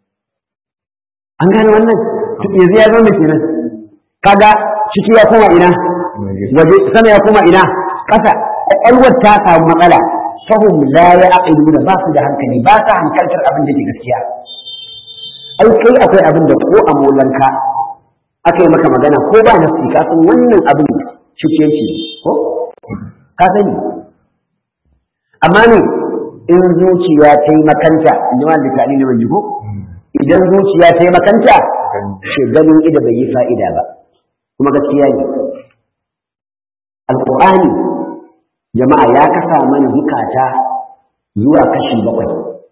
an gane wannan yanzu ya zama kenan kaga ciki ya koma ina waje sama ya koma ina ƙasa ƙwaƙwalwar ta samu matsala fahim la ya aqiluna ba su da hankali ba sa hankaltar abin da ke gaskiya ai kai akwai abin da ko a molanka aka yi maka magana ko ba nafsi ka san wannan abin cikiyanci ko ka sani amma ne in zuciya ta yi makanta in ji wanda ta ne ban ko idan zuciya ta yi makanta shi ganin ida bai yi fa'ida ba kuma gaskiya ne alƙur'ani jama'a ya kasa mana zukata zuwa kashi bakwai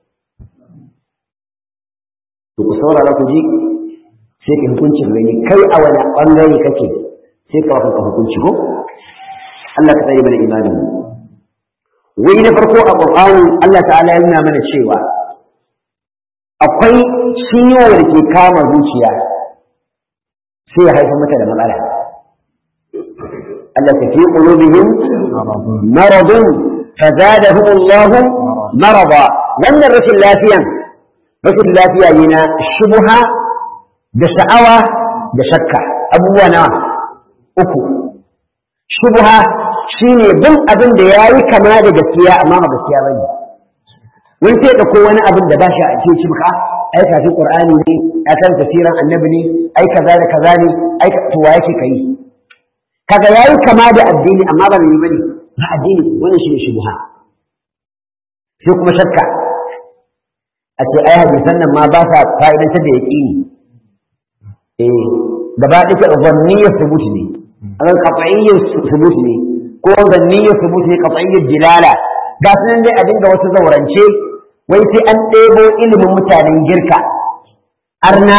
to ku saurara ku ji sai ka hukuncin gani kai a wani ɓangare kake sai ka waka hukunci ko Allah ka tsaye mana imanin wai na farko a Qur'ani Allah ta'ala ya nuna mana cewa akwai ciwo da ke kama zuciya sai ya haifar mata da matsala Allah ta fi qulubihim maradun fazadahum Allah marada wannan rashin lafiyan rashin lafiya ne na shubha da sha'awa da shakka abubuwa na uku shubha shine bin abin da yayi kama da gaskiya amma ba gaskiya bane wani sai ko wani abin da ba shi a cikin shi maka ai kafin qur'ani ne ya kan tafsirin annabi ne ai kaza da kaza ne ai to wa yake kai kaga yayi kama da addini amma ba mai bane ba addini wannan shine shubha sai kuma shakka a ce ai hadisan nan ma ba sa fa'idantar da yaqini eh gaba ɗaya zanniyyar subuti ne akan qat'iyyar subuti ne ko zanniyyar subuti ne qat'iyyar dilala ga su nan dai a dinga wasu zaurance wai sai an ɗebo ilimin mutanen girka arna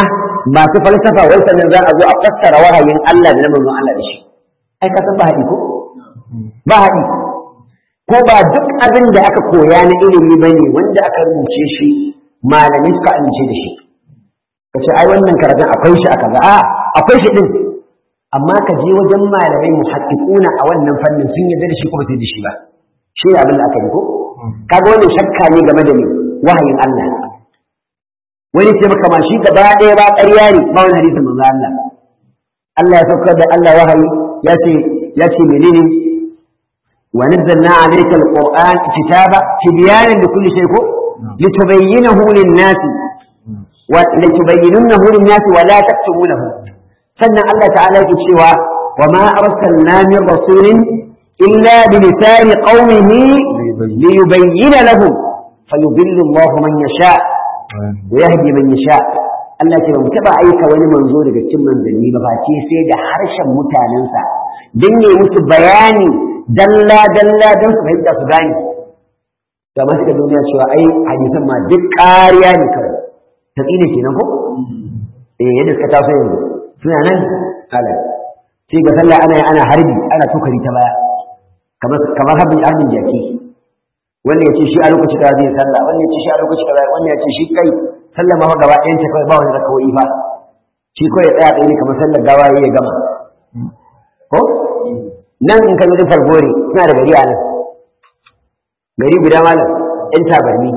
masu falsafa wai sannan za a zo a fassara wahayin Allah da na manzon Allah da shi ai ka san ba haɗi ko ba haɗi ko ba duk abin da aka koya na ilimi ba ne wanda aka rubuce shi malamai suka amince da shi ka ce ai wannan karatun akwai shi a kaza a akwai shi din amma ka je wajen malamai muhaqqiquna a wannan fannin sun yarda da shi kuma sai da shi ba shi ne abin da aka yi ko kaga wannan shakka ne game da ni wahayin Allah wani ce maka ma shi gaba ɗaya ba ƙarya ne ba wani hadisin manzo Allah Allah ya saukar da Allah wahayi ya ce ya ce menene wa nazzalna alayka alquran kitaba tibyanan likulli shay ko litubayyinahu lin-nas wa litubayyinunahu lin-nas wa la taktumunahu sannan Allah ta'ala yake cewa wa ma arsalna min rasulin illa bi lisani qaumihi liyubayyana lahum fayudillu Allah man yasha wa yahdi man yasha Allah ce ba mu taba aika wani manzo daga cikin manzanni ba face sai da harshen mutanensa dan ne musu bayani dalla dalla dan su fahimta su gane da masu da duniya cewa ai hadisan ma duk ƙariya ne kawai ta tsine kenan ko eh yadda suka taso yanzu suna nan ala sai ga sallah ana ana harbi ana tukari ta baya kamar kamar harbin harbin jaki wannan ya ce shi a lokaci kaza zai sallah wannan ya ce shi a lokaci kaza wannan ya ce shi kai sallah ma gaba ɗayan ta kawai ba wani rakawoyi fa shi kawai ya tsaya tsaye kamar sallar gawa ya ya gama ko nan in ka zo fargore suna da gari a nan gari guda malam ɗan tabarni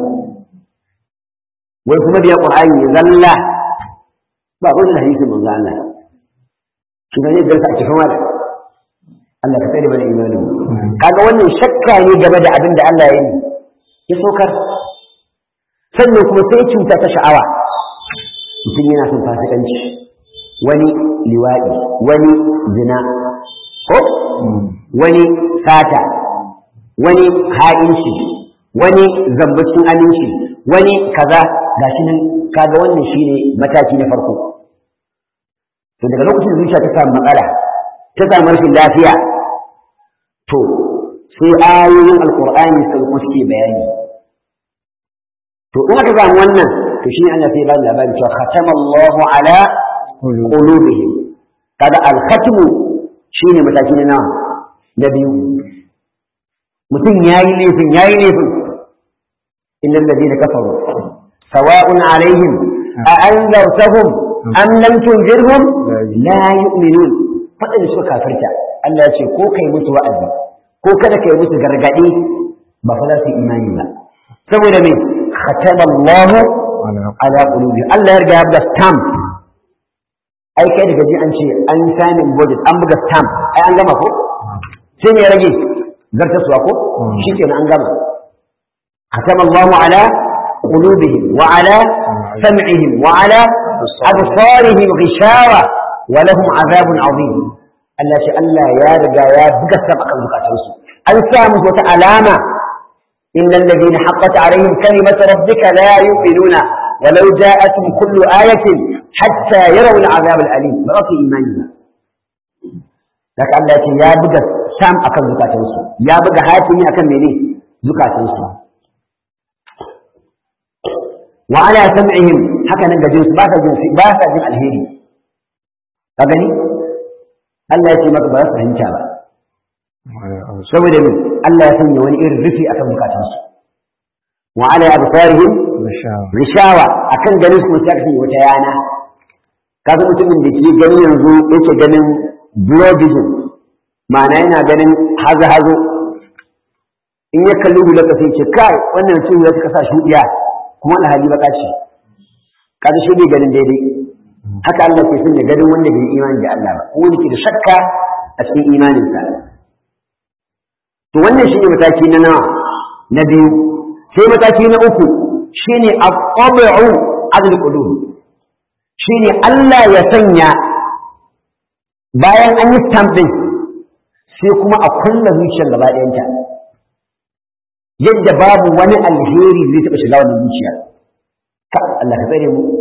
wai kuma biya ƙur'ani ya zalla ba wani hadisin manzo Allah shi ne da a cikin wala Allah ka tsare mana imanin kaga wannan shakka ne game da abin da Allah ya yi ya sokar sannan kuma sai cuta ta sha'awa mutum yana son fasikanci wani liwaɗi wani zina ko wani sata wani ha'inci wani zambacin aminci wani kaza gashi nan kaga wannan shine mataki na farko to daga lokacin da zuciya ta samu matsala ta samu rashin lafiya to sai ayoyin alqur'ani sun kuske bayani to in aka samu wannan to shine Allah sai ba da labari cewa khatama Allahu ala qulubihim kaga al-khatmu shine mataki na nawa na biyu mutum yayi laifin yayi laifin innal ladina kafaru sawa'un alaihim a anzartahum am lam tunzirhum la yu'minun fadin suka kafirta Allah ya ce ko kai musu wa'azi ko kada kai musu gargadi ba fa za su imani ba saboda me khatama Allah ala qulubi Allah ya riga ya buga stamp ai kai daga ji an ce an sanin budget an buga stamp ai an gama ko sai ne ya rage zartaswa ko shikenan an gama khatama Allah ala qulubihim wa ala sam'ihim wa ala absarihim ghishawa wa lahum azabun azim Allah shi Allah ya riga ya buga stamp akan zukatansu an samu wata alama إن الذين حقت عليهم كلمة ربك لا يؤمنون ولو جاءتهم كل آية حتى يروا العذاب الأليم ما في إيماننا لك الله يا بقى سام أكن زكاة نسو يا بقى هاتني أكن مني زكاة نسو وعلى سمعهم حكى نجا جنس باسا جنس باسا جنس الهيري فقني الله يتي مك باسا هنشابا saboda min Allah ya sanya wani irin rufi akan bukatansu wa ala absarihim rishawa akan ganin su sai ka wata yana kaga mutumin da ke gani yanzu yake ganin bloodism ma'ana yana ganin hazo hazo in ya kalli hular ka sai ce kai wannan cin ya ta kasa shudiya kuma alhali baka ce kaga shi bai ganin daidai haka Allah ke sanya ganin wanda bai imani da Allah ba ko wanda ke da shakka a cikin imaninsa to wannan shine mataki na nawa na biyu sai mataki na uku shine at-tabi'u adl qulub shine Allah ya sanya bayan an yi stamp din sai kuma a kulla zuciyar gaba ɗayanta yadda babu wani alheri zai taɓa shiga wannan zuciya ka Allah ka tsare mu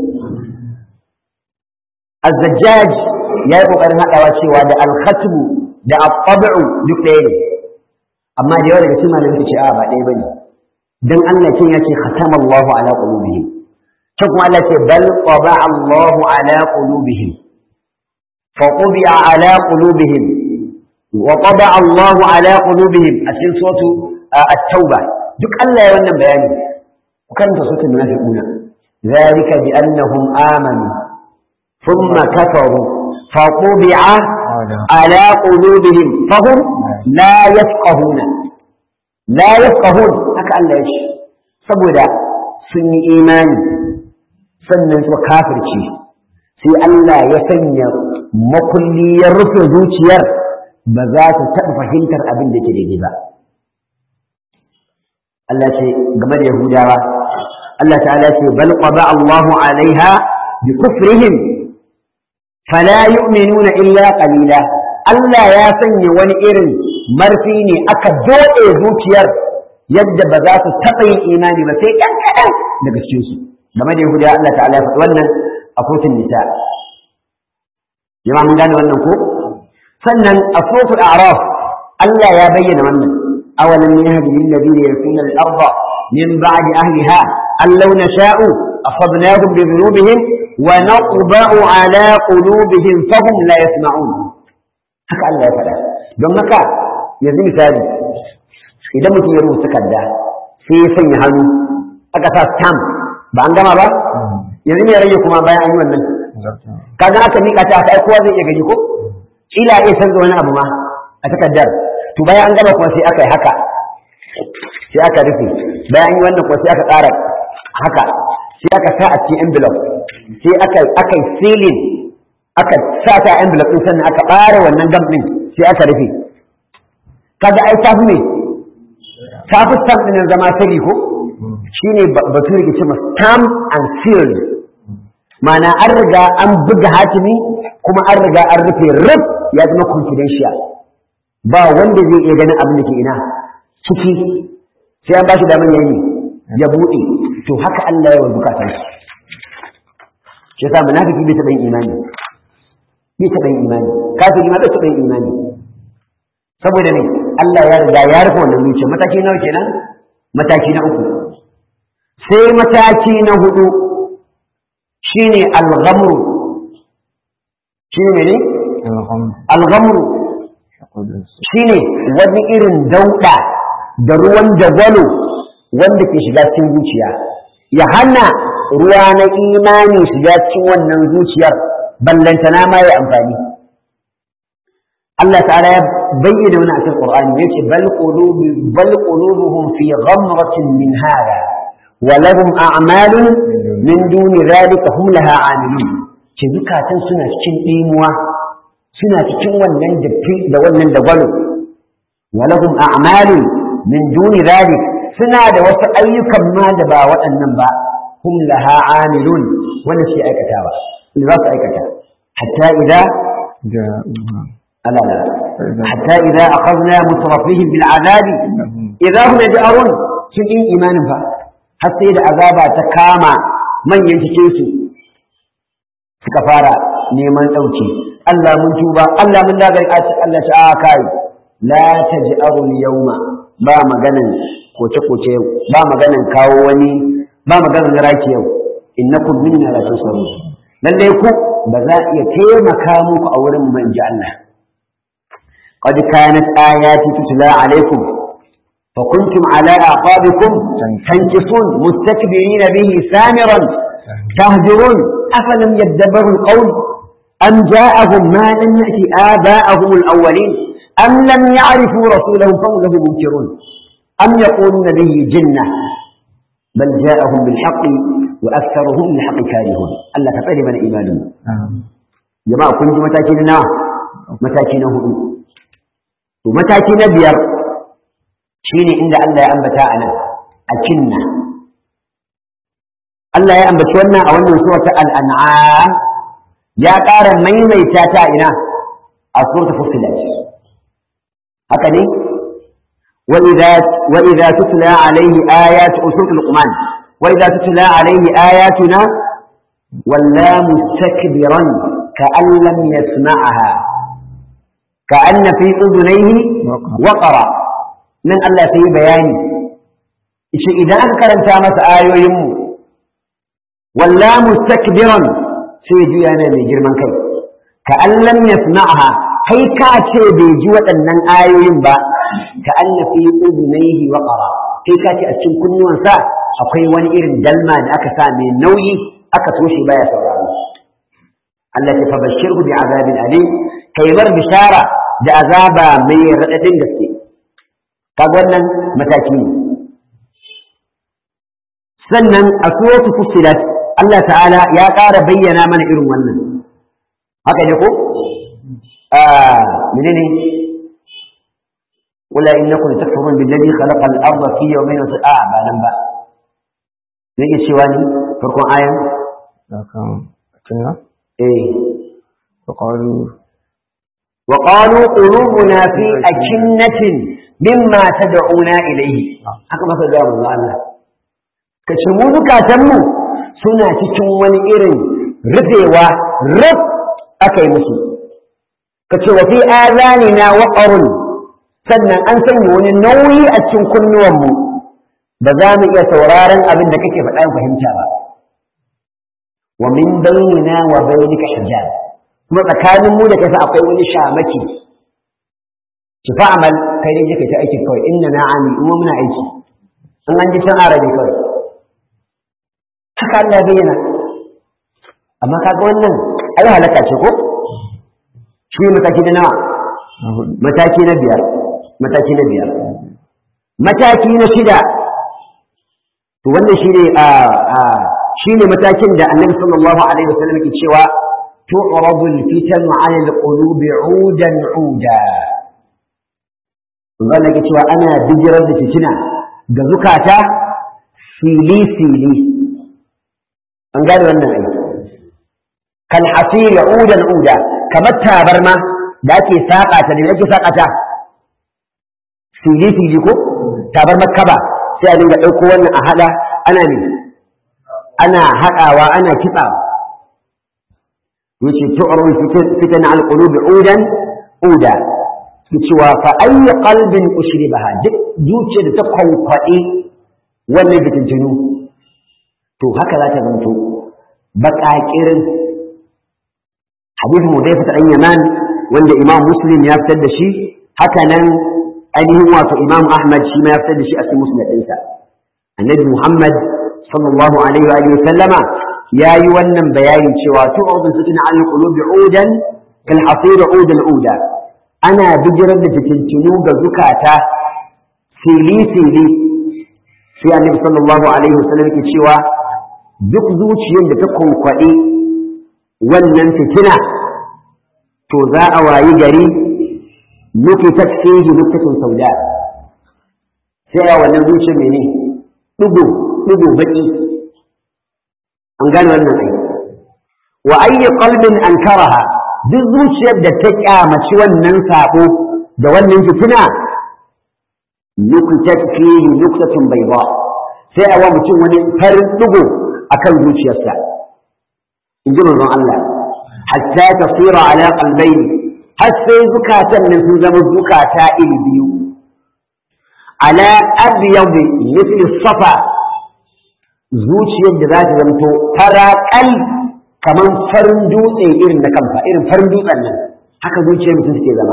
az-zajjaj ya yi ƙoƙarin haɗawa cewa da al-khatmu da at-tabi'u duk ɗaya ne amma da yawa daga cikin malamai ce a ba ɗaya bane dan Allah kin yace khatama Allahu ala qulubihim can kuma Allah ce bal qaba Allahu ala qulubihim fa qubiya ala qulubihim wa qaba Allahu ala qulubihim a cikin suratu at-tauba duk Allah ya wannan bayani ku karanta suratul munafiquna ذلك بأنهم آمنوا ثم كفروا فطبع على قلوبهم فهم لا يفقهون لا يفقهون haka Allah ya ce saboda sun yi imani sannan su kafirci sai Allah ya sanya makulli ya rufe zuciyar ba za ta taɓa fahimtar abin da ke daidai ba Allah ce game da Yahudawa Allah ta'ala ce bal qada Allahu alaiha bi kufrihim fala yu'minuna illa qalila Allah ya sanya wani irin marfi ne aka dode zuciyar yadda ba za su taɓa yin imani ba sai ɗan kaɗan daga cikin su game da Yahudawa Allah ta'ala ya faɗi wannan a kotun nisa jama'a mun gane wannan ko sannan a suratul a'raf Allah ya bayyana wannan awalam yahdi lil ladina yarithuna al-ardha min ba'di ahliha أن لو نشاء أصبناهم بذنوبهم ونطبع على قلوبهم فهم لا يسمعون haka Allah ya faɗa don haka yanzu misali idan mutum ya rubuta takarda sai ya sanya hannu aka sa stamp ba an gama ba yanzu ne rage kuma bayan an yi wannan kaga aka mika ta aka kowa zai iya gani ko kila iya canza wani abu ma a takardar to bayan an gama kuma sai aka yi haka sai aka rufe bayan an yi wannan kuma sai aka ƙara haka sai aka sa a cikin envelope sai aka aka yi sealing aka sa ta envelope din sannan aka ɓare wannan gam din sai aka rufe kaga ai tafi ne tafi stamp din zama sirri ko shine bature ke cewa stamp and sealed ma'ana an riga an buga hatimi kuma an riga an rufe rub ya zama confidential ba wanda zai iya ganin abin da ke ina ciki sai an ba shi damar yayi ya buɗe to haka Allah ya wa zukatan su shi yasa munafiki bai taɓa yin imani bai taɓa yin imani kafiri ma bai taɓa yin imani saboda ne Allah ya riga ya rufe wannan zuciya mataki nawa kenan mataki na uku sai mataki na hudu shine al-ghamru shine ne al-ghamru shine wani irin dauda da ruwan jagwalo wanda ke shiga cikin zuciya ya hana ruwa na imani shiga cikin wannan zuciyar ballantana ma ya amfani Allah ta'ala ya bayyana wani a cikin Qur'ani yace bal qulubi bal qulubuhum fi ghamratin min hada wa lahum a'malun min duni dhalika hum laha 'amilun ce zukatan suna cikin dimuwa suna cikin wannan da wannan dagwalo wa lahum a'malun min duni dhalik suna da wasu ayyukan ma da ba waɗannan ba hum laha amilun wanda shi aikatawa in za su aikata hatta idza ala la hatta idza akhadna mutrafihim bil azabi idza hum yaj'arun sun yi imanin fa har sai da azaba ta kama manyan cikin su suka fara neman dauki Allah mun tuba Allah mun dagar Allah ta kai la taj'aru al-yawma ba maganan koce-koce yau ba maganan kawo wani ba maganan raki yau innakum minna la tusarun lalle ku ba za iya taimaka muku a wurin mu inji Allah qad kanat ayati tutla alaikum fa kuntum ala aqabikum tankisun mustakbirina bihi samiran tahjurun afalam yadabbaru alqawl am ja'ahum ma lam ya'ti aba'ahum alawwalin am lam ya'rifu rasulahum fa hum lahu munkirun أم يقولون به جنة بل جاءهم بالحق وأكثرهم للحق كارهون ألا تطير من إيمانهم جماعة كنت متاكين نا متاكين هدو ومتاكين بير شيني عند الله أنبتا أنا أكنا Allah ya ambaci wannan a wannan surata al-an'am ya ƙara maimaita ta ina a surata fussilat haka ne وإذا وإذا تتلى عليه آيات سورة لقمان وإذا تتلى عليه آياتنا ولا مستكبرا كأن لم يسمعها كأن في أذنيه وقرا من الله في بياني إذا أذكر أنت مس آيوهم walla mustakbiran sai juya yana mai girman kai ka allam yasma'ha kai ka ce bai ji waɗannan ayoyin ba ka anna fi udunaihi waqara kai ka ce a cikin kunnuwansa akwai wani irin dalma da aka sa mai nauyi aka toshe baya sauraro Allah ya fabashirhu bi azabin alim kai mar bishara da azaba mai radadin gaske kaga wannan mataki ne sannan a suratu fussilat Allah ta'ala ya ƙara bayyana mana irin wannan haka ne ko a menene wala innakum takfurun billadhi khalaqa al-ardha fi yawmayn wa a ba nan ba ne ke cewa ni farkon ayan لكن كنا eh فقالوا وقالوا قلوبنا في أكنة مما تدعونا إليه haka maka ga mu Allah ka ce mu zukatanmu suna cikin wani irin rufewa ruf aka yi musu ka ce wa fi azanina waqarun sannan an sanya wani nauyi a cikin kunnuwanmu ba za mu iya sauraron abin da kake faɗa mu fahimta ba wa min bainina wa bainika hijab kuma tsakanin mu da kai fa akwai wani shamaki ki fa amal kai dai kai ta aiki kawai inna na ami kuma muna aiki in an ji can arabi kawai haka Allah bayyana amma kaga wannan ai halaka ce ko shi ne mataki na nawa mataki na biyar mataki na biyar mataki na shida to wannan shi ne a shi ne matakin da annabi sallallahu alaihi wasallam ke cewa تعرض الفتن على القلوب عودا عودا zan nake cewa ana bijirar da fitina ga zukata fili fili an gane wannan aiki kan hasiri udan uda kamar tabarma da ake saƙa ta ne ake saƙa ta fili fili ko tabarma kaba sai a dinga ɗauko wannan a haɗa ana ne ana haɗawa ana kitsawa yace tu'rul fitan al qulub udan uda cewa fa ayi qalbin ushribaha duk zuciya da ta kwankwaɗe wannan fitintinu to haka za ta zanto baƙaƙirin hadithin Hudayfa ta Yaman wanda Imam Muslim ya fitar da shi haka nan ainihin wato Imam Ahmad shi ma ya fitar da shi a cikin musnad ɗinsa annabi Muhammad sallallahu alaihi wa sallama ya yi wannan bayanin cewa tu'udun su tuna alal qulubi udan kal hasira udan uda ana bijirar da fitintunu ga zukata fili fili sai annabi sallallahu alaihi wasallam yake cewa duk zuciyar da ta kwankwaɗe wannan fitina to za a wayi gari nukitat fihi nuktatun sauda sai a wannan zuciyar mene ɗigo ɗigo baƙi an gane wannan ai wa ayyi qalbin ankaraha duk zuciyar da ta kyamaci wannan sabo da wannan fitina nukutat fihi nuktatun bayda sai a wa mutum wani farin dugo akan zuciyarsa in ji manzon Allah hatta tasira ala qalbayni har sai zukatan nan sun zama zukata iri biyu ala abyad mithli safa zuciyar da za ta zamto faraƙal kamar farin dutse irin na kamfa irin farin dutsen nan haka zuciyar mutum suke zama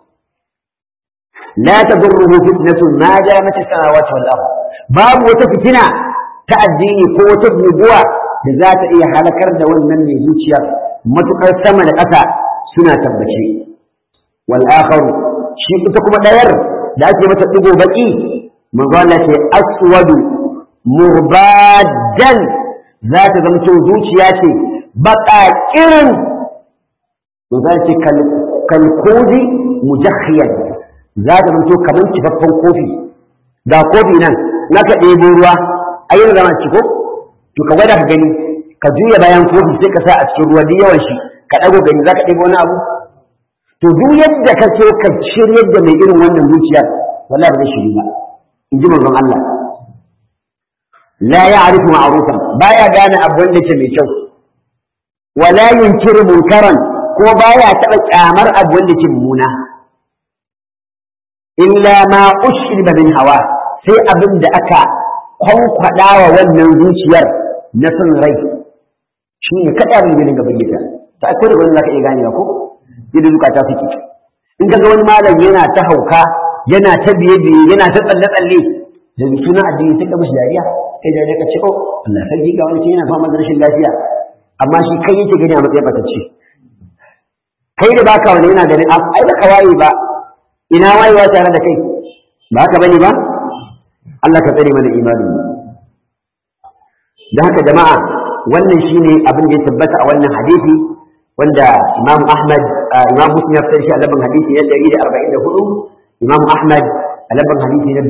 la tadurruhu fitnatun ma damat as-samawati wal ard babu wata fitina ta addini ko wata guguwa da za ta iya halakar da wannan mai zuciyar matukar sama da ƙasa suna tabbace wal akharu shi ita kuma ɗayar da ake mata digo baki manzo Allah ce aswadu murbadan za ta zamto zuciya ce baƙaƙirin za ce kalkodi mujakhiyar za ta zamto kamar kifaffen kofi ga kofi nan na ka ɗebo ruwa a yin zama ciko to ka gwada ka gani ka juya bayan kofi sai ka sa a cikin ruwa duk yawan shi ka ɗago gani za ka ɗebo wani abu to duk yadda ka so ka shiryar da mai irin wannan zuciyar wallahi ba zai shiri ba in ji manzon Allah لا يعرف معروفا بايا غانا ابون da ke mai kyau wala yunkiru munkaran ko baya taba kyamar abun da ke muna illa ma ushriba min hawa sai abin da aka kwankwada wa wannan zuciyar na son rai shi ne kaɗa abin da dinga bayyana ta akwai da wani za ka iya ganewa ko yadda zukata suke in ka ga wani malam yana ta hauka yana ta biye biye yana ta tsalle tsalle da suna addini sai ka mishi dariya sai dariya ka ce oh Allah sarki ga wani yana fama da rashin lafiya amma shi kai yake gani a matsayin batacce kai da baka wani yana ganin ai da ka waye ba ina wayewa tare da kai ba haka bane ba Allah ka tsare mana imanin mu da haka jama'a wannan shine abin da ya tabbata a wannan hadisi wanda Imam Ahmad Imam Muslim ya fitar shi a labin hadisi na 144 Imam Ahmad a labin hadisi na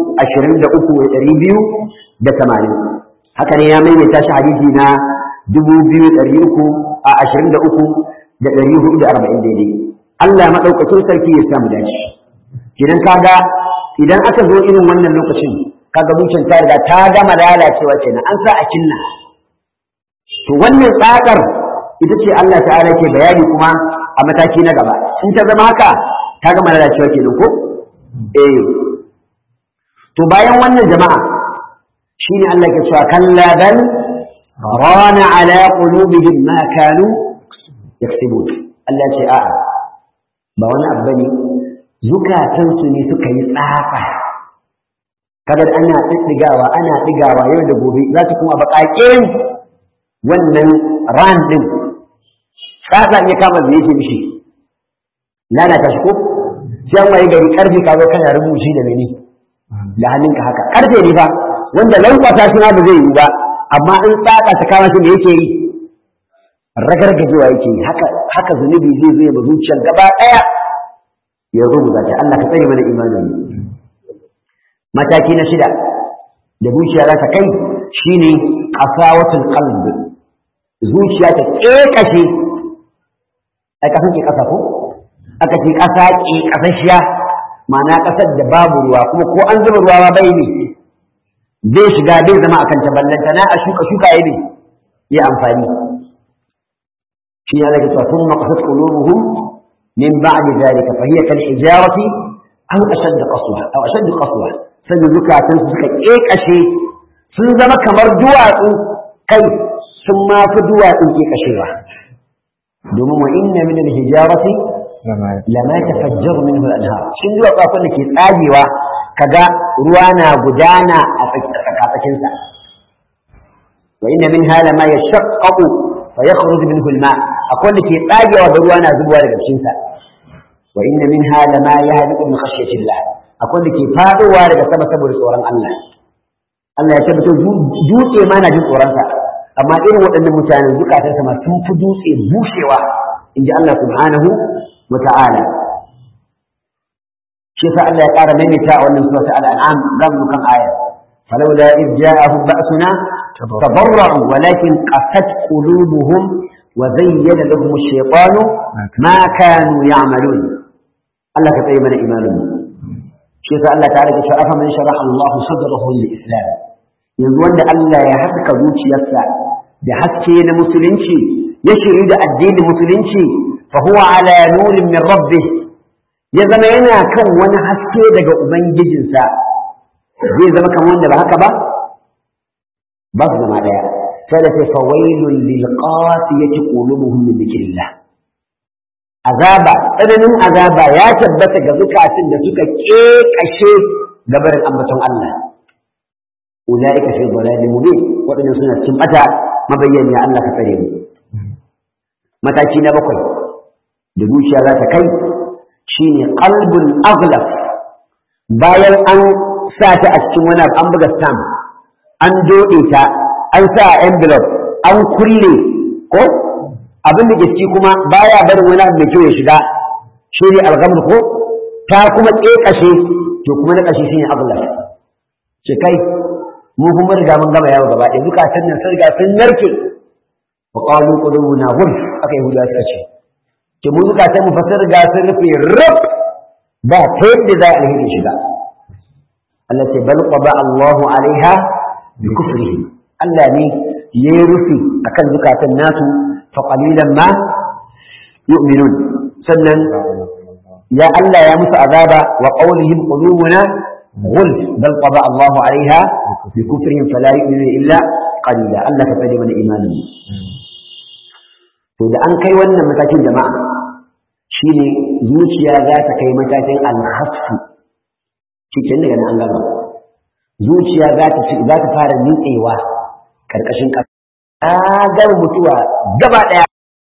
23280 haka ne ya maimaita shi hadisi na 2300 a 23 da 440 daidai Allah madaukakin sarki ya samu dace idan kaga idan aka zo irin wannan lokacin kaga zuciyar ta riga ta gama lalacewa kenan an sa a kinna to wannan tsakar ita ce Allah ta'ala ke bayani kuma a mataki na gaba in ta zama haka ta gama lalacewa kenan ko eh to bayan wannan jama'a shine Allah ke cewa kalla bal rana ala qulubihim ma kanu yaksubun Allah ce a'a ba wani abu bane zukatansu ne suka yi tsafa kaga ana tsidigawa ana digawa yau da gobe za su kuma baƙaƙen wannan ran din tsatsa ya kama da yake mishi lalata shi ko sai an waye gari karfe ka zo kana rubuci da mene da hannunka haka karfe ne fa wanda lankwasa shi ma ba zai yi ba amma in tsatsa ta kama shi me yake yi ragargajewa yake yi haka haka zunubi zai zo ya ba zuciyar gaba ɗaya ya rubuta ta Allah ka tsare mana imanin mataki na shida da zuciya za ta kai shine qasawatul qalb zuciya ta kekashe ai kasan ke kasa ko aka ce kasa ke kasashiya ma'ana kasar da babu ruwa kuma ko an zuba ruwa ba bai ne zai shiga zai zama akan ta ballanta na a shuka shuka yayi ne ya amfani shi ya rage cewa thumma qasat qulubuhum min ba'di dhalika fa hiya kal hijarati aw ashad qaswa aw ashad qaswa sai zukatan su suka kekashe sun zama kamar duwatsu kai sun ma fi duwatsun kekashewa domin wa inna min al-hijarati lama tafajjaru minhu al-anhar shin duwatsu akwai da ke tsagewa kaga ruwa na gudana a tsakanin sa wa inna minha lama yashaqqaqu fa yakhruju minhu al-ma akwai da ke tsagewa da ruwa na zubowa daga cikin sa wa inna minha lama yahdiqu min khashyati Allah akwai da ke fadowa daga sama saboda tsoron Allah Allah ya tabbata dutse ma na jin tsoronsa amma irin waɗannan mutanen zukatansa ma sun fi dutse bushewa in ji Allah subhanahu wa ta'ala shi sa Allah ya ƙara maimaita a wannan sura ta al'am zan mu kan aya falawla id ja'ahum ba'suna tabarra'u walakin qasat qulubuhum wa zayyana lahum ash-shaytanu ma kanu ya'malun Allah ka tsaye mana imanin mu shi yasa Allah ta rage cewa man sharaha Allah sadrahu lil islam yanzu wanda Allah ya haska zuciyarsa da haske na musulunci ya shiri da addinin musulunci fa huwa ala nurin min rabbih ya zama yana kan wani haske daga ubangijinsa zai zama kan wanda ba haka ba ba su zama daya sai da sai fawailul lil qasiyati qulubuhum min dhikrillah azaba tsananin azaba ya tabbata ga zukatun da suka kekashe gabarin ambaton Allah ulaika fi dhalalin mubin wadannan suna cikin bata mabayyani Allah ka tsare mu mataki na bakwai da zuciya za ta kai shine qalbun aghlaf bayan an sa ta a cikin wani an buga stamp an dode ta an sa envelope an kulle ko abin da ke ciki kuma baya barin wani abu mai kyau ya shiga shi ne algamar ko ta kuma ƙeƙashe to kuma na ƙashe shi ne aglas ce kai mu kuma riga mun gama yawo gaba ɗaya zukatan nan sun riga sun narke wa qalu qulubuna ghulf aka yi hudu suka ce ke mu zukatan mu fa sun riga sun rufe rub ba ta yadda za a alheri shiga Allah ce bal qada Allahu alaiha bi kufrihim Allah ne ya yi rufi akan zukatan nasu فقليلا ما يؤمنون سنن يا ألا يا موسى عذابا وقولهم قلوبنا غلف بل طبع الله عليها بكفرهم فلا يؤمنون إلا قليلا ألا كفر من إيمانهم to da an kai wannan matakin jama'a shine zuciya za ta kai matakin alhasfu cikin daga nan an gama zuciya za ta za ta fara nitsewa karkashin ƙasa tsagar mutuwa gaba ɗaya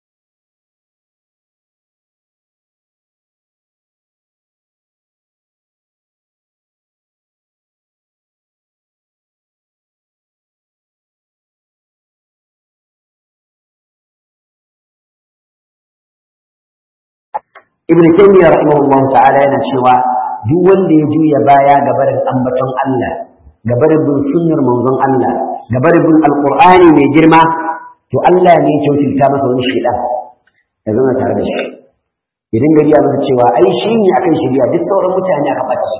ibn taymiya rahimahullahu ta'ala yana cewa duk wanda ya juya baya ga barin ambaton Allah ga barin bin sunnar manzon Allah ga barin bin alqur'ani mai girma to Allah ne ya kyautata masa wani shaidan ya zama tare da shi idan gari ya masa cewa ai shi ne akan shirya duk sauran mutane aka ɓace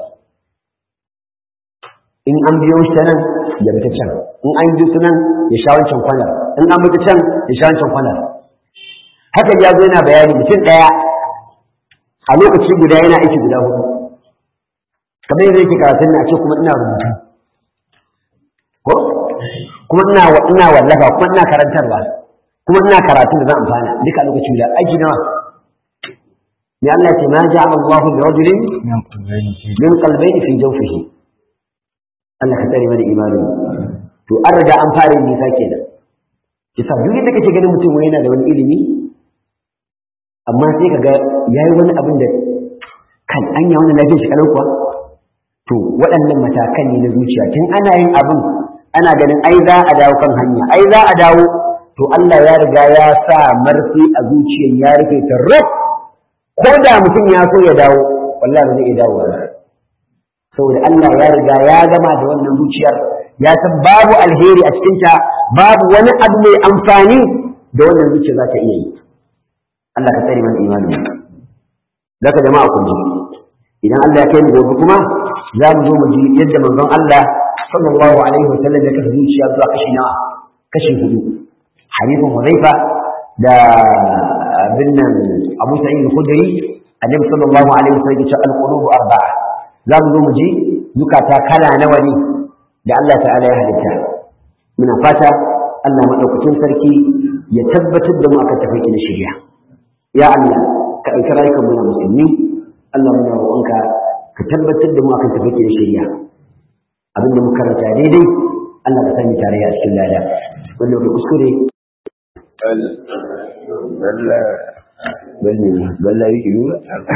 in an biyo shi ta nan ya bi ta can in an bi ta nan ya sha wancan kwanar in an bi ta can ya sha wancan kwanar haka ya zo yana bayani mutum ɗaya a lokaci guda yana aiki guda hudu kamar yadda yake karatun na ce kuma ina rubutu ko kuma ina ina wallafa kuma ina karantarwa kuma ina karatu da zan amfana duka lokaci guda aiki nawa ne Allah ce ma ja'a Allahu li rajulin min qalbayni fi jawfihi Allah ka tsare mana imanin to an riga an fara yin nisa kenan kisa duk da kake ganin mutum wani yana da wani ilimi amma sai ka ga ya yi wani abin da kan anya wani lafiyar shi kalau kuwa to waɗannan matakan ne na zuciya tun ana yin abin ana ganin ai za a dawo kan hanya ai za a dawo to Allah ya riga ya sa marfi a zuciyar ya rufe ta ruf ko da mutum ya so ya dawo wallahi ba zai iya dawo ba saboda Allah ya riga ya gama da wannan zuciyar ya san babu alheri a cikinta babu wani abu mai amfani da wannan zuciya za ta iya yi Allah ka tsare mana imani zaka jama'a kun ji idan Allah ya kai mu gobe kuma za mu zo mu ji yadda manzon Allah sallallahu alaihi wasallam ya kasa zuciya zuwa kashi nawa kashi hudu hadithin Hudhaifa da bin nan Abu Sa'id al-Khudri annabi sallallahu alaihi wasallam ya ce al-qulubu arba'a za mu zo mu ji zukata kala nawa ne da Allah ta'ala ya halitta muna fata Allah madaukakin sarki ya tabbatar da mu akan tafarki na shari'a ya Allah ka ɗauki rayukan mu na musulmi Allah muna roƙonka ka tabbatar da mu akan tafarki na shari'a abin da muka karanta daidai Allah ka sani tare a cikin lada wanda ka kuskure balla balla balla yake